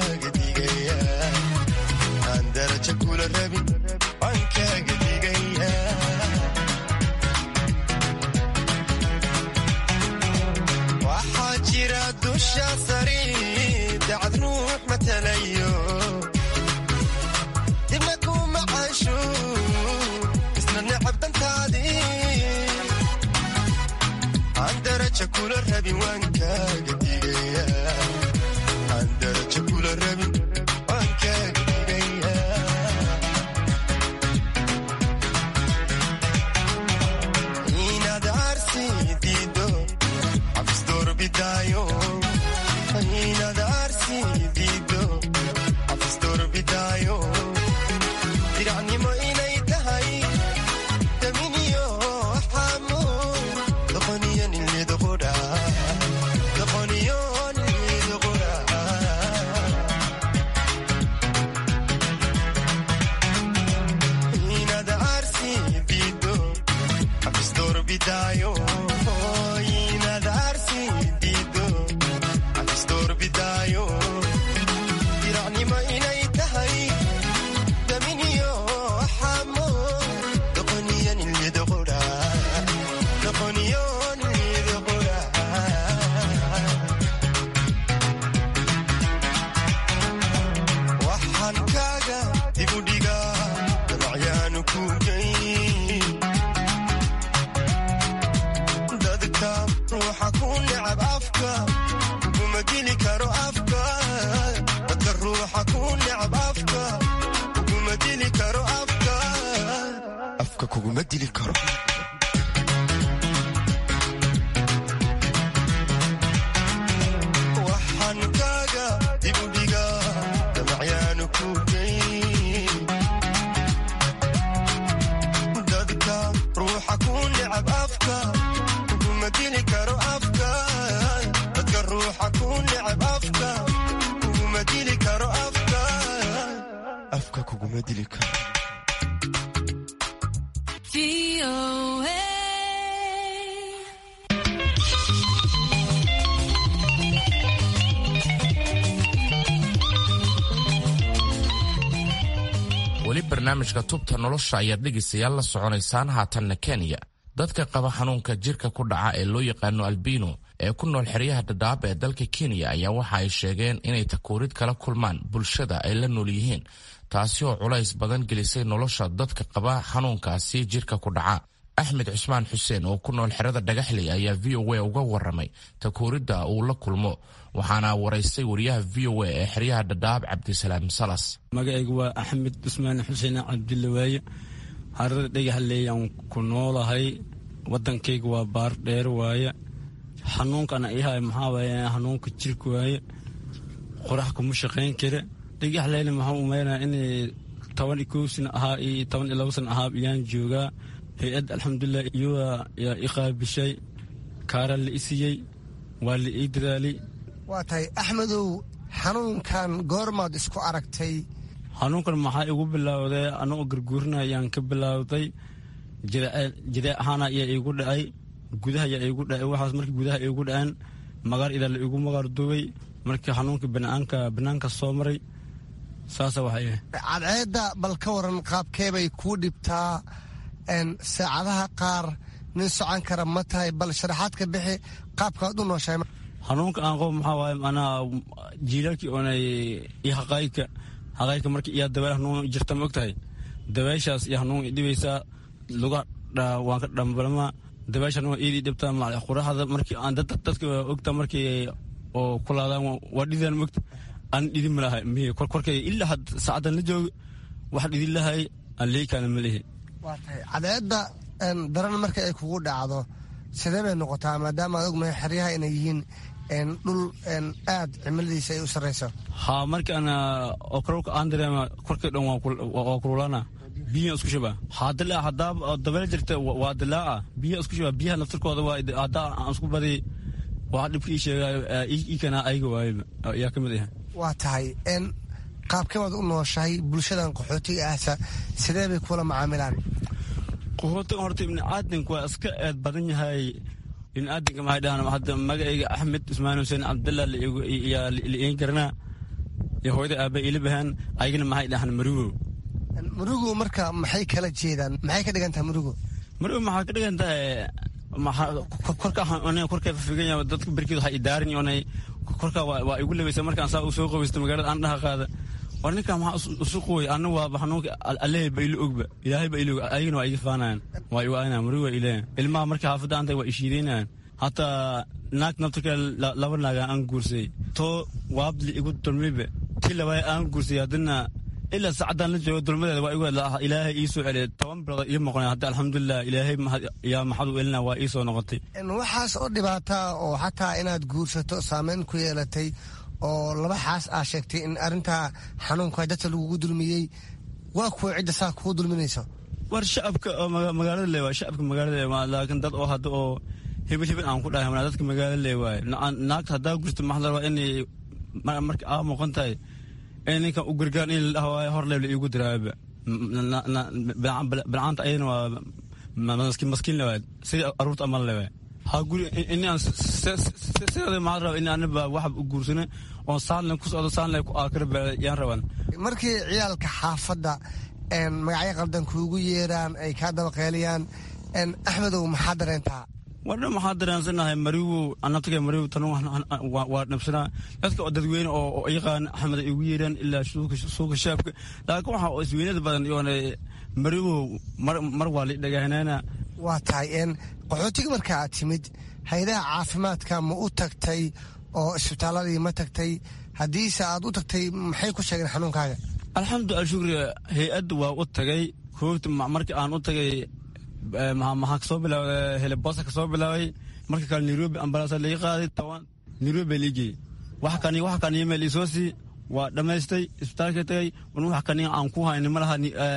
aan daraja kula rabin waan kaaga digaya dusha sari dacad ruux matalayo dibna kuma caasho isna necab dantaadii aan daraja kula rabin waan kaaga digaya aan daraja kula rabin waan kaaga digaya inaad arsi diido cabis doorbidaayo inaad arsi diido cabis doorbidaayo diracnimo inay tahay daminiyo xamo doqoniyo nilidqudha doqoniyo nilidqudha inaad arsi diido cabis doorbidaayo inaad arsi diido cabis doorbidaayo diracnimo inay tahay daminiyo xamo doqoniyo nilidqudha doqoniyo nilidqudha waxaan kaaga dibudhigaa dabacyaanu ku geyn dadka ruuxa ku necab afka uguma dili karo afka dadka ruuxa ku necab afka uguma dili karo afka afka kuguma dili karo waxaan kaaga dibudhigaa dabacyaanu ku geyn dadka ruuxa ku necab afka uguma dili karo afka dadka ruuxa ku necab afka uguma dili karo afka afka kuguma dili karo weli barnaamijka tubta nolosha ayaad dhegaystayaal la soconaysaan haatanna kenya dadka qaba xanuunka jirka ku dhaca ee loo yaqaano albino ee ku nool xeryaha dhadhaab ee dalka kenya ayaa waxa ay sheegeen inay takuurid kala kulmaan bulshada ay la nool yihiin taasi oo culays badan gelisay nolosha dadka qaba xanuunkaasi jirka ku dhaca axmed cusmaan xuseen oo ku nool xerada dhagaxley ayaa v o a uga waramay takuuridda uu la kulmo waxaana waraystay wariyaha v o a ee xeryaha dhadhaab cabdisalaam salas magacaygu waa axmed cusmaan xuseen cabdille waaye harada dhagaxleeyaan ku noolahay wadankayga waa baar dheer waaye xanuunkana ihay maxaa waaye xanuunka jirka waaye qorax kuma shaqayn kara dhagaxleyna maxaa umaynaa inay toban iyo kow sana ahaa iyo toban iyo labo sana ahaa iyaan joogaa hay-ad alxamdulilah iyada yaa i qaabishay kaara la isiyey waa la ii dadaalay waa tahay axmedow xanuunkan goormaad isku aragtay xanuunkan maxaa igu bilowday anagoo garguurina ayaan ka bilowday jidee ahaana ayaa iigu dhacay gudaha ayaa iigu dhacay waxaas markii gudaha iigu dhaceen magaar idaa la iigu magaar duubay markii xanuunkii banaanka banaanka soo maray saasa waxay cadceedda bal ka waran qaabkeebay kuu dhibtaa saacadaha qaar nin socon kara ma tahay bal sharaxaad ka bixi qaabkaad u nooshahay xanuunka aan qof maxaa waaye manaa jiilaalkii oonay iyo haqaayka haqaayka markii iyaa dabeel hanuun jirta ma ogtahay dabeeshaas iyo hanuun dhibaysaa luga waan ka dhambalmaa dabeesha hanuun iidii dhibtaa macal quraxda markii aan dadka ogta markii oo kulaadaan waa dhidaan mogta aan dhidin ma lahay mihi korkay ilaa had saacadan la jooga wax dhidin lahay aan leeykaana ma lehi waa tahay cadceedda daran marka ay kugu dhacdo sidee bay noqotaa maadaama aad ogmahay xeryaha inay yihiin dhul aad cimiladiisa ay u sarrayso ha markaana okrolka aan dareema korkay dhan waa kululana biyaha isku shuba hadilaa hadaa dabeel jirta waa dilaaca biyaha isku shuba biyaha naftirkooda waa hadaa aan isku badi waa dhibka ii sheegaayo iikana ayaga waayo yaa ka mid ah waa tahay qaabkee baad u nooshahay bulshadan qaxootiga ahsa sidee bay kula macaamilaan qaxootiga horta ibni aadamka waa iska eed badan yahay ibni aadamka maxay dhahaan hadda magacayga axmed usmaan xuseen cabdallah yaa la iin garanaa iyo hooyada aaba ila bahaan ayagana maxay dhahaan marugo marugo marka maxay kala jeedaan maxay ka dhigan tahay marugo marugo maxaa ka dhigan tahay korka korkay fafigan yahay dadka berkeed waxay idaarin onay korkaa waa igu lebaysa markaan saa u soo qabaysta magaalada aan dhaha qaada war ninkaa maxaa isu qooy anna waa xanuunka allehay ba ilo ogba ilaahay ba ilo og ayagana waa iga faanayaan waa igu aynayaan mari waa ileeyan ilmaha markii xaafadda antay waa ishiidaynayaan hataa naag nabta kale laba naaga aan guursay too waabli igu dulmibe tii labaay aan guursay haddana ilaa saacadaan la joogo dulmadeeda waa igu ilaahay ii soo celiyay toban bilood ii moqonay hadda alxamdulilah ilaahay yaa maxad u elina waa ii soo noqotay waxaas oo dhibaataa oo xataa inaad guursato saameyn ku yeelatay oo laba xaas aa sheegtay in arrintaa xanuunka dadka lagugu dulmiyey waa kuwa cidda saa kugu dulminayso war shacabka oo magaalada le waay shacabka magaalada le waay laakiin dad oo hadda oo hebel hebel aan ku dhahay wana dadka magaalada le waay naagta haddaa gurta maxaa la rabaa inay marka aa muuqan tahay in ninkan u gargaar in la dhaho hor leebla iigu diraaba bilcaanta ayadana waa maskiin le waay sidii aruurta amal le waay ha guri inaan sideeda maxaa raba in anaba waxba u guursana oo saanle ku socdo saanle ku aakira yaan rabaan markii ciyaalka xaafadda magacyo qaldan kuugu yeeraan ay kaa dabaqeeliyaan axmedow maxaa dareentaa wardha maxaa dareensanahay mariwu anabtaga mariwu tan waa dhabsanaa dadka oo dadweyne oo yaqaan axmed ay ugu yeeraan ilaa suuka shaabka laakiin waxa oo isweynada badan yoona mariwu mar waa la dhagahanana waa tahay qaxootiga marka aad timid hay-adaha caafimaadka ma u tagtay oo isbitaaladii ma tagtay haddiise aad u tagtay maxay ku sheegeen xanuunkaaga alxamdulilah shukri hay-adda waa u tagay koogta markii aan u tagay maxaa kasoo bilaabay helebosa kasoo bilaabay marka kale nairobi ambalaasa laga qaaday toban nairobi baa liigeyey wax kan wax kan email isoo sii waa dhammaystay isbitaalka tagay wan wax kan aan ku hayni malaha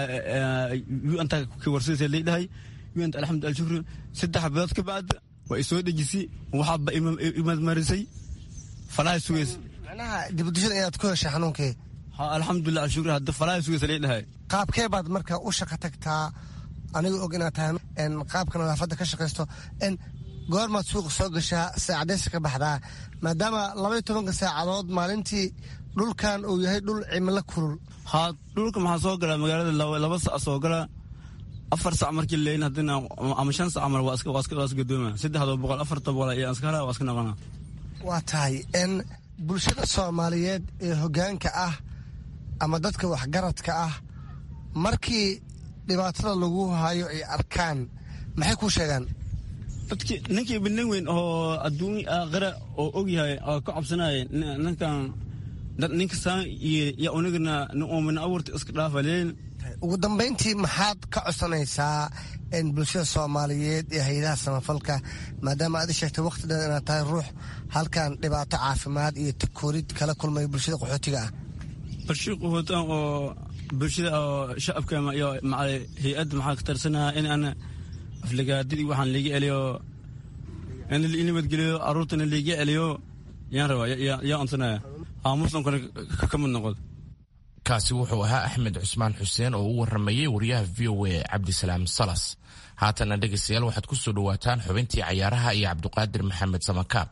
anta ka warsidaysa lay dhahay unt alxamdulilah shukri saddex bilood ka bacda waa isoo dejisay waxaaba imadmarisay falaha sugeys macnaha dibudishada inaad ku heshay xanuunkii alxamdulilah shukri hadda falaha sugeysa lay dhahay qaabkee baad marka u shaqo tagtaa aniga og inaad tahay qaabka nadaafadda ka shaqaysto goormaad suuqa soo gashaa saacadeysa ka baxdaa maadaama labaiyo tobanka saacadood maalintii dhulkan uu yahay dhul cimilo kulul ha dhulka maxaa soo galaa magaalada laba sac soo gala afar sac markii leyn hadina ama shan sac mar waa iska gadooma saddexdoo boqol afarta boqol iyo iska hala waa iska noqona waa tahay n bulshada soomaaliyeed ee hoggaanka ah ama dadka waxgaradka ah markii dhibaatada lagu hayo ay arkaan maxay kuu sheegaan dadki ninkii binin weyn oo adduun aakhira oo og yahay oo ka cabsanaya ninkan ninka saan iyo unigana min abuurta iska dhaafaleen ugu dambayntii maxaad ka codsanaysaa bulshada soomaaliyeed ee hay-adaha samafalka maadaama aad i sheegtay wakhti dhan inaad tahay ruux halkan dhibaato caafimaad iyo takoorid kala kulmaya bulshada qaxootiga ah bulshada qaxootiga oo bulshada oo shacabka iyo hay-adda maxaa ka tarsanaha in aan aflagaadidii waxaan liiga celiyo in nabadgeliyo aruurtana liiga celiyo yaan rabaa yaa onsanaya aa muslimkana ka mid noqod kaasi wuxuu ahaa axmed cusmaan xuseen oo u waramayey wariyaha v o a cabdisalaam salas haatana dhegaystayaal waxaad ku soo dhowaataan xubintii cayaaraha iyo cabduqaadir maxamed samakaab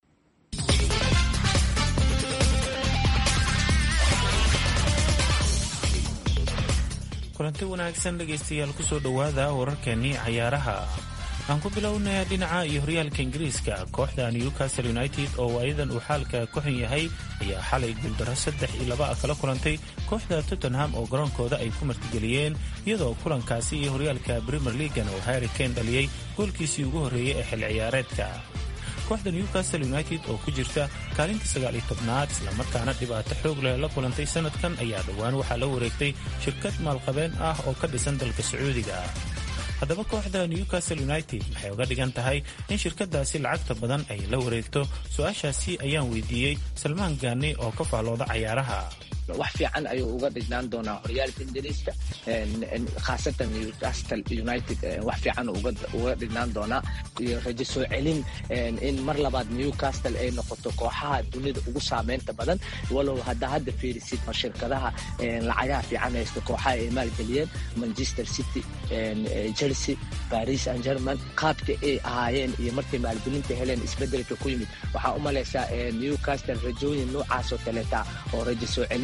kulanti wanaagsan dhegaystayaal kusoo dhowaada wararkeenii cayaaraha aan ku bilownay dhinaca iyo horyaalka ingiriiska kooxda newcastle united oo waayadan uu xaalka ku xun yahay ayaa xalay guuldaro saddex iyo laba ah kala kulantay kooxda tottenham oo garoonkooda ay ku martigeliyeen iyadoo kulankaasi iyo horyaalka premier leagan oo harry kane dhaliyey goolkiisii ugu horreeyey ee xilli ciyaareedka kooxda newcastle united oo ku jirta kaalinta sagaal iyo tobnaad islamarkaana dhibaato xoog leh la kulantay sanadkan ayaa dhowaan waxaa la wareegtay shirkad maalqabeen ah oo ka dhisan dalka sacuudiga haddaba kooxda newcastle united waxay uga dhigan tahay in shirkadaasi lacagta badan ay la wareegto su-aashaasi ayaan weydiiyey salmaan gaani oo ka faallooda cayaaraha wax fiican ayuu uga dhignaan doonaa horyaalka ingiriiska khaasatan newcastle united wax fiican uga dhignaan doonaa iyo rajo soo celin in mar labaad newcastle ay noqoto kooxaha dunida ugu saameynta badan walow hadda hadda fiirisid ma shirkadaha lacagaha fiican haysta kooxaha ay maalgeliyeen manchester city chelsea paris and german qaabka ay ahaayeen iyo markay maalgelinta heleen isbedelka ku yimid waxaa u malaysaa newcastle rajooyin noocaasoo kaleeta oo rajo soo celin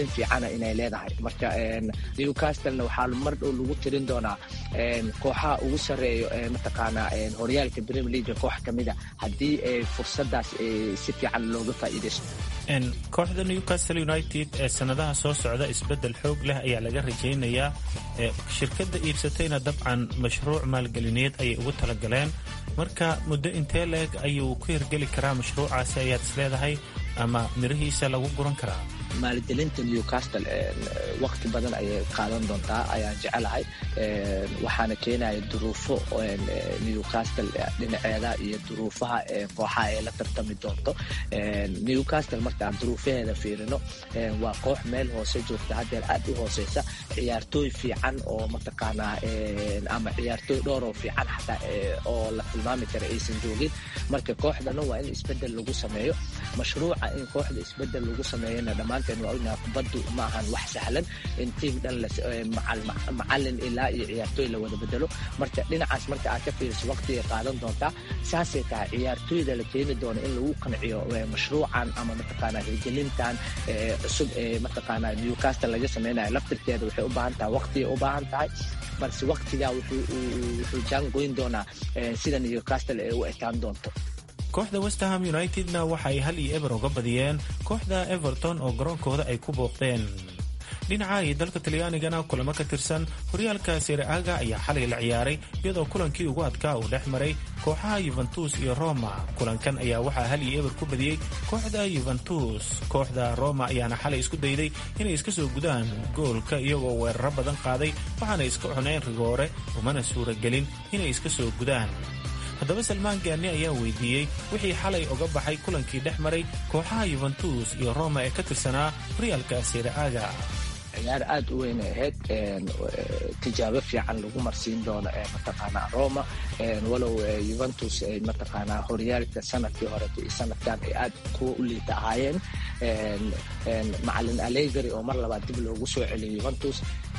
fiicana inay leedahay marka newcastlena waxaa mar dhow lagu tirin doonaa kooxaha ugu sarreeyo mataqaanaa horyaalka premier league koox ka mida haddii fursadaas si fiican looga faa'iidaysto kooxda newcastle united ee sanadaha soo socda isbedel xoog leh ayaa laga rajaynayaa shirkadda iibsatayna dabcan mashruuc maalgelineed ayay ugu talagaleen marka muddo intee leeg ayuu ku hirgeli karaa mashruucaasi ayaad isleedahay ama mirihiisa lagu guran karaa maalgelinta newcastle waqti badan ayay qaadan doontaa ayaan jecelahay waxaana keenaya duruufo newcastle dhinaceeda iyo duruufaha kooxaha ay la tartami doonto newcastle markaan duruufaheeda fiirino waa koox meel hoose joogta haddeer aad u hooseysa ciyaartooy fiican oo mataqaanaa ama ciyaartooy dhowr oo fiican xataa oo la tilmaami kara aysan joogin marka kooxdana waa in isbedel lagu sameeyo mashruuca in kooxda isbedel lagu sameeyana dhammaanteen waa ognaha kubaddu ma ahan wax sahlan in tiim dhan macalin ilaa iyo ciyaartooy la wada bedelo marka dhinacaas marka aad ka fiiriso waqtigay qaadan doontaa saasay tahay ciyaartooyda la keeni doono in lagu qanciyo mashruucan ama mataqaanaa hirgelintan cusub ee mataqaanaa newcastle laga sameynayo laftirkeeda waxay u baahan tahay waqtigay u baahan tahay balse waqtigaa wuxuu jaangoyn doonaa sida newcastle ee u ekaan doonto kooxda westerham unitedna waxa ay hal iyo eber uga badiyeen kooxda everton oo garoonkooda ay ku booqdeen dhinaca iyo dalka talyaanigana kulamo ka tirsan horyaalka sereaga ayaa xalay la ciyaaray iyadoo kulankii ugu adkaa uu dhex maray kooxaha yuventus iyo roma kulankan ayaa waxaa hal iyo eber ku badiyey kooxda yuventus kooxda roma ayaana xalay isku dayday inay iska soo gudaan goolka iyagoo weeraro badan qaaday waxaana iska cuneen rigoore umana suuragelin inay iska soo gudaan haddaba salmaan gaani ayaa weydiiyey wixii xalay uga baxay kulankii dhex maray kooxaha yuventus iyo roma ee ka tirsanaa horyaalka sereaga ciyaar aad u weyn ay ahayd tijaabo fiican lagu marsiin doono ee mataqaanaa roma walow yuventus ay mataqaanaa horyaalka sanadkii horeto iyo sanadkan ay aad kuwa u liita ahaayeen macalin alegari oo mar labaad dib loogu soo celiyo yuventus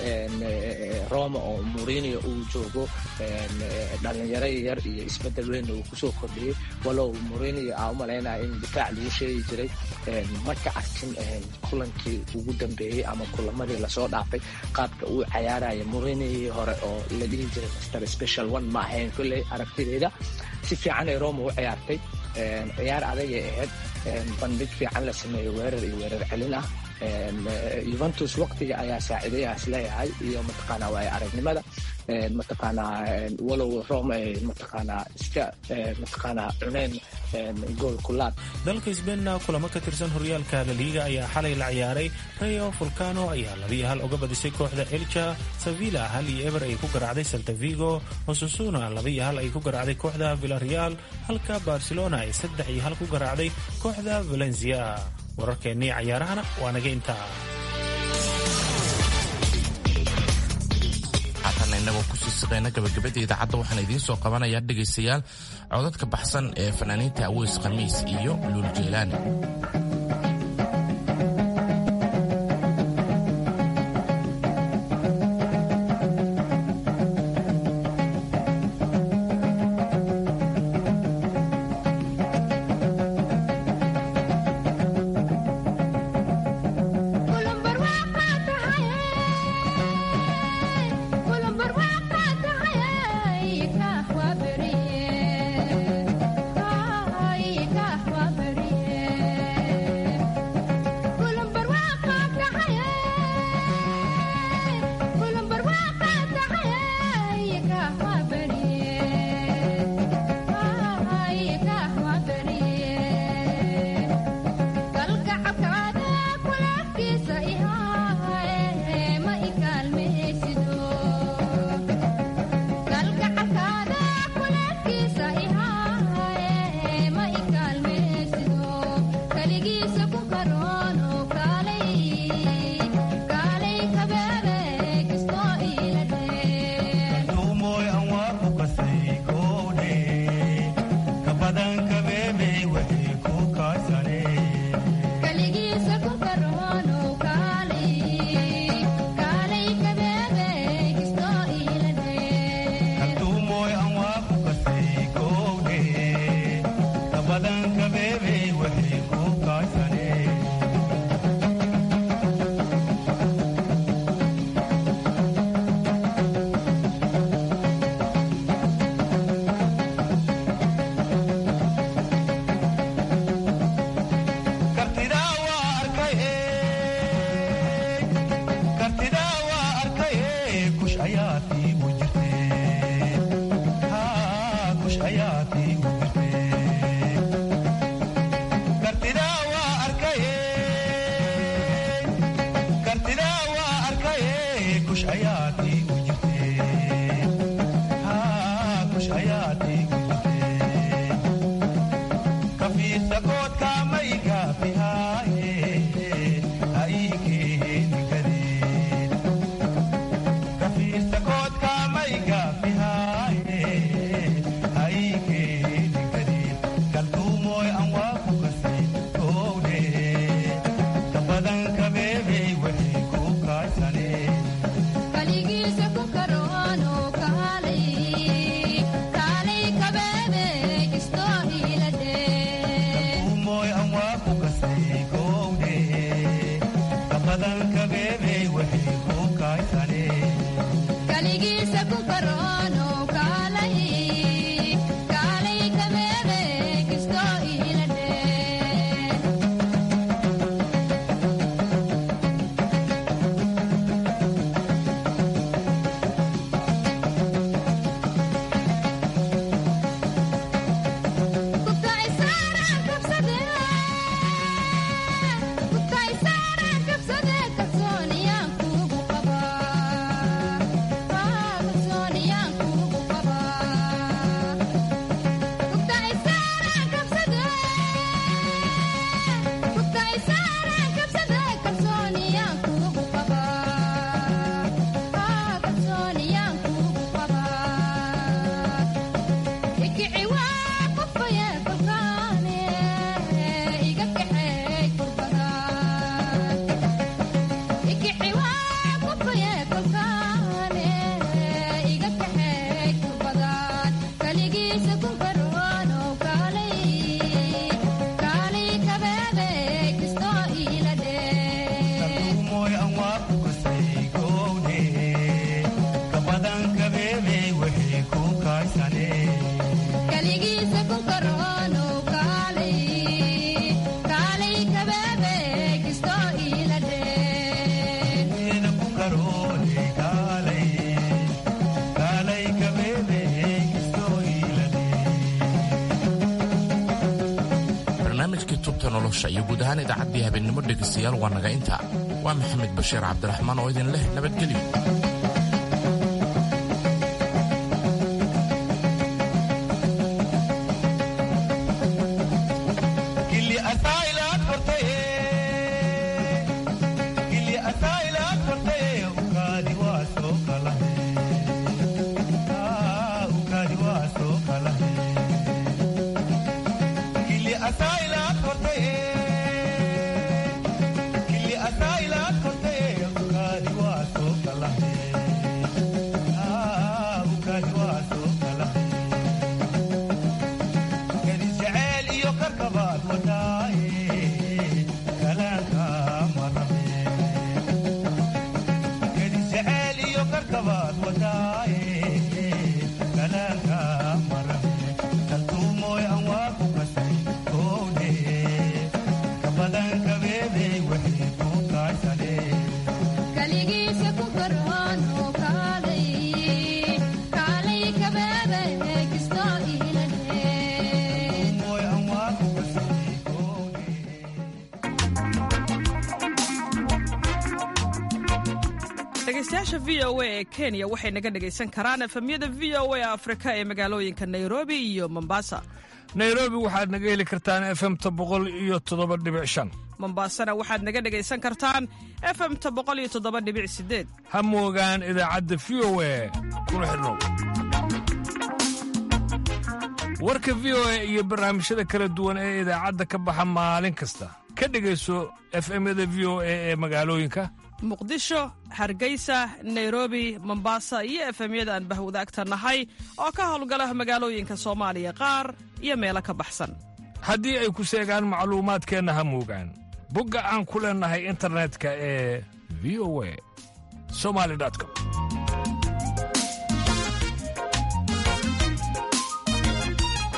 roma oo murinio uu joogo dhalinyaro yar iyo isbedel weyn uu kusoo kordhiyey walow murinio aa umalaynaya in difaac lagu sheegi jiray marka arkin kulankii ugu dambeeyey ama kulamadii lasoo dhaafay qaabka uu cayaaraya murinihii hore oo la dhihi jiray master special one ma ahayn kolley aragtideeda si fiican ay roma u ciyaartay ciyaar adagay ahayd bandhig fiican la sameeyo weerar iyo weerar celin ah yuventus waqtiga ayaa saaciidayaa isleeyahay iyo mataqaanaa waaya aragnimada mataqaanaa walow rome ay mataqaanaa iska mataqaanaa cuneen gool kulaad dalka sbeinna kulamo ka tirsan horyaalka laliiga ayaa xalay la ciyaaray rayo fulcano ayaa labiyo hal uga badisay kooxda elja sevilla hal iyo eber ay ku garaacday salta vigo osusuna labiyo hal ay ku garaacday kooxda villareal halka barcelona ay saddex iyo hal ku garaacday kooxda valencia wararkeennii cayaarahana waa naga intaa haatan inagoo kusii siqeyna gabagabada idaacadda waxaan idiin soo qabanayaa dhegaystayaal codadka baxsan ee fanaaniinta aweys khamiis iyo luul jeylaani Ay, nolosha iyo guud ahaan idaacaddii habeennimo dhegaystayaal waa naga intaa waa maxamed bashiir cabdiraxmaan oo idin leh nabadgelyo dhegeystayaasha v o a ee kenya waxay naga dhegaysan karaan efemyada v o a afrika ee magaalooyinka nairobi iyo mombasa nairobi waxaad naga heli kartaan efemta boqol iyo toddoba dhibic shan mombasana waxaad naga dhegaysan kartaan efemta boqol iyo toddoba dhibic sideed ha moogaan idaacadda v o a kuna xidhnow warka v o a iyo barnaamijyada kala duwan ee idaacadda ka baxa maalin kasta ka dhegayso efemyada v o a ee magaalooyinka muqdisho hargeysa nairobi mombasa iyo efemyada aan bahwadaagta nahay oo ka howlgala magaalooyinka soomaaliya qaar iyo meelo ka baxsan haddii ay ku seegaan macluumaadkeenna ha moogaan bogga aan ku leennahay internetka ee v o a somali com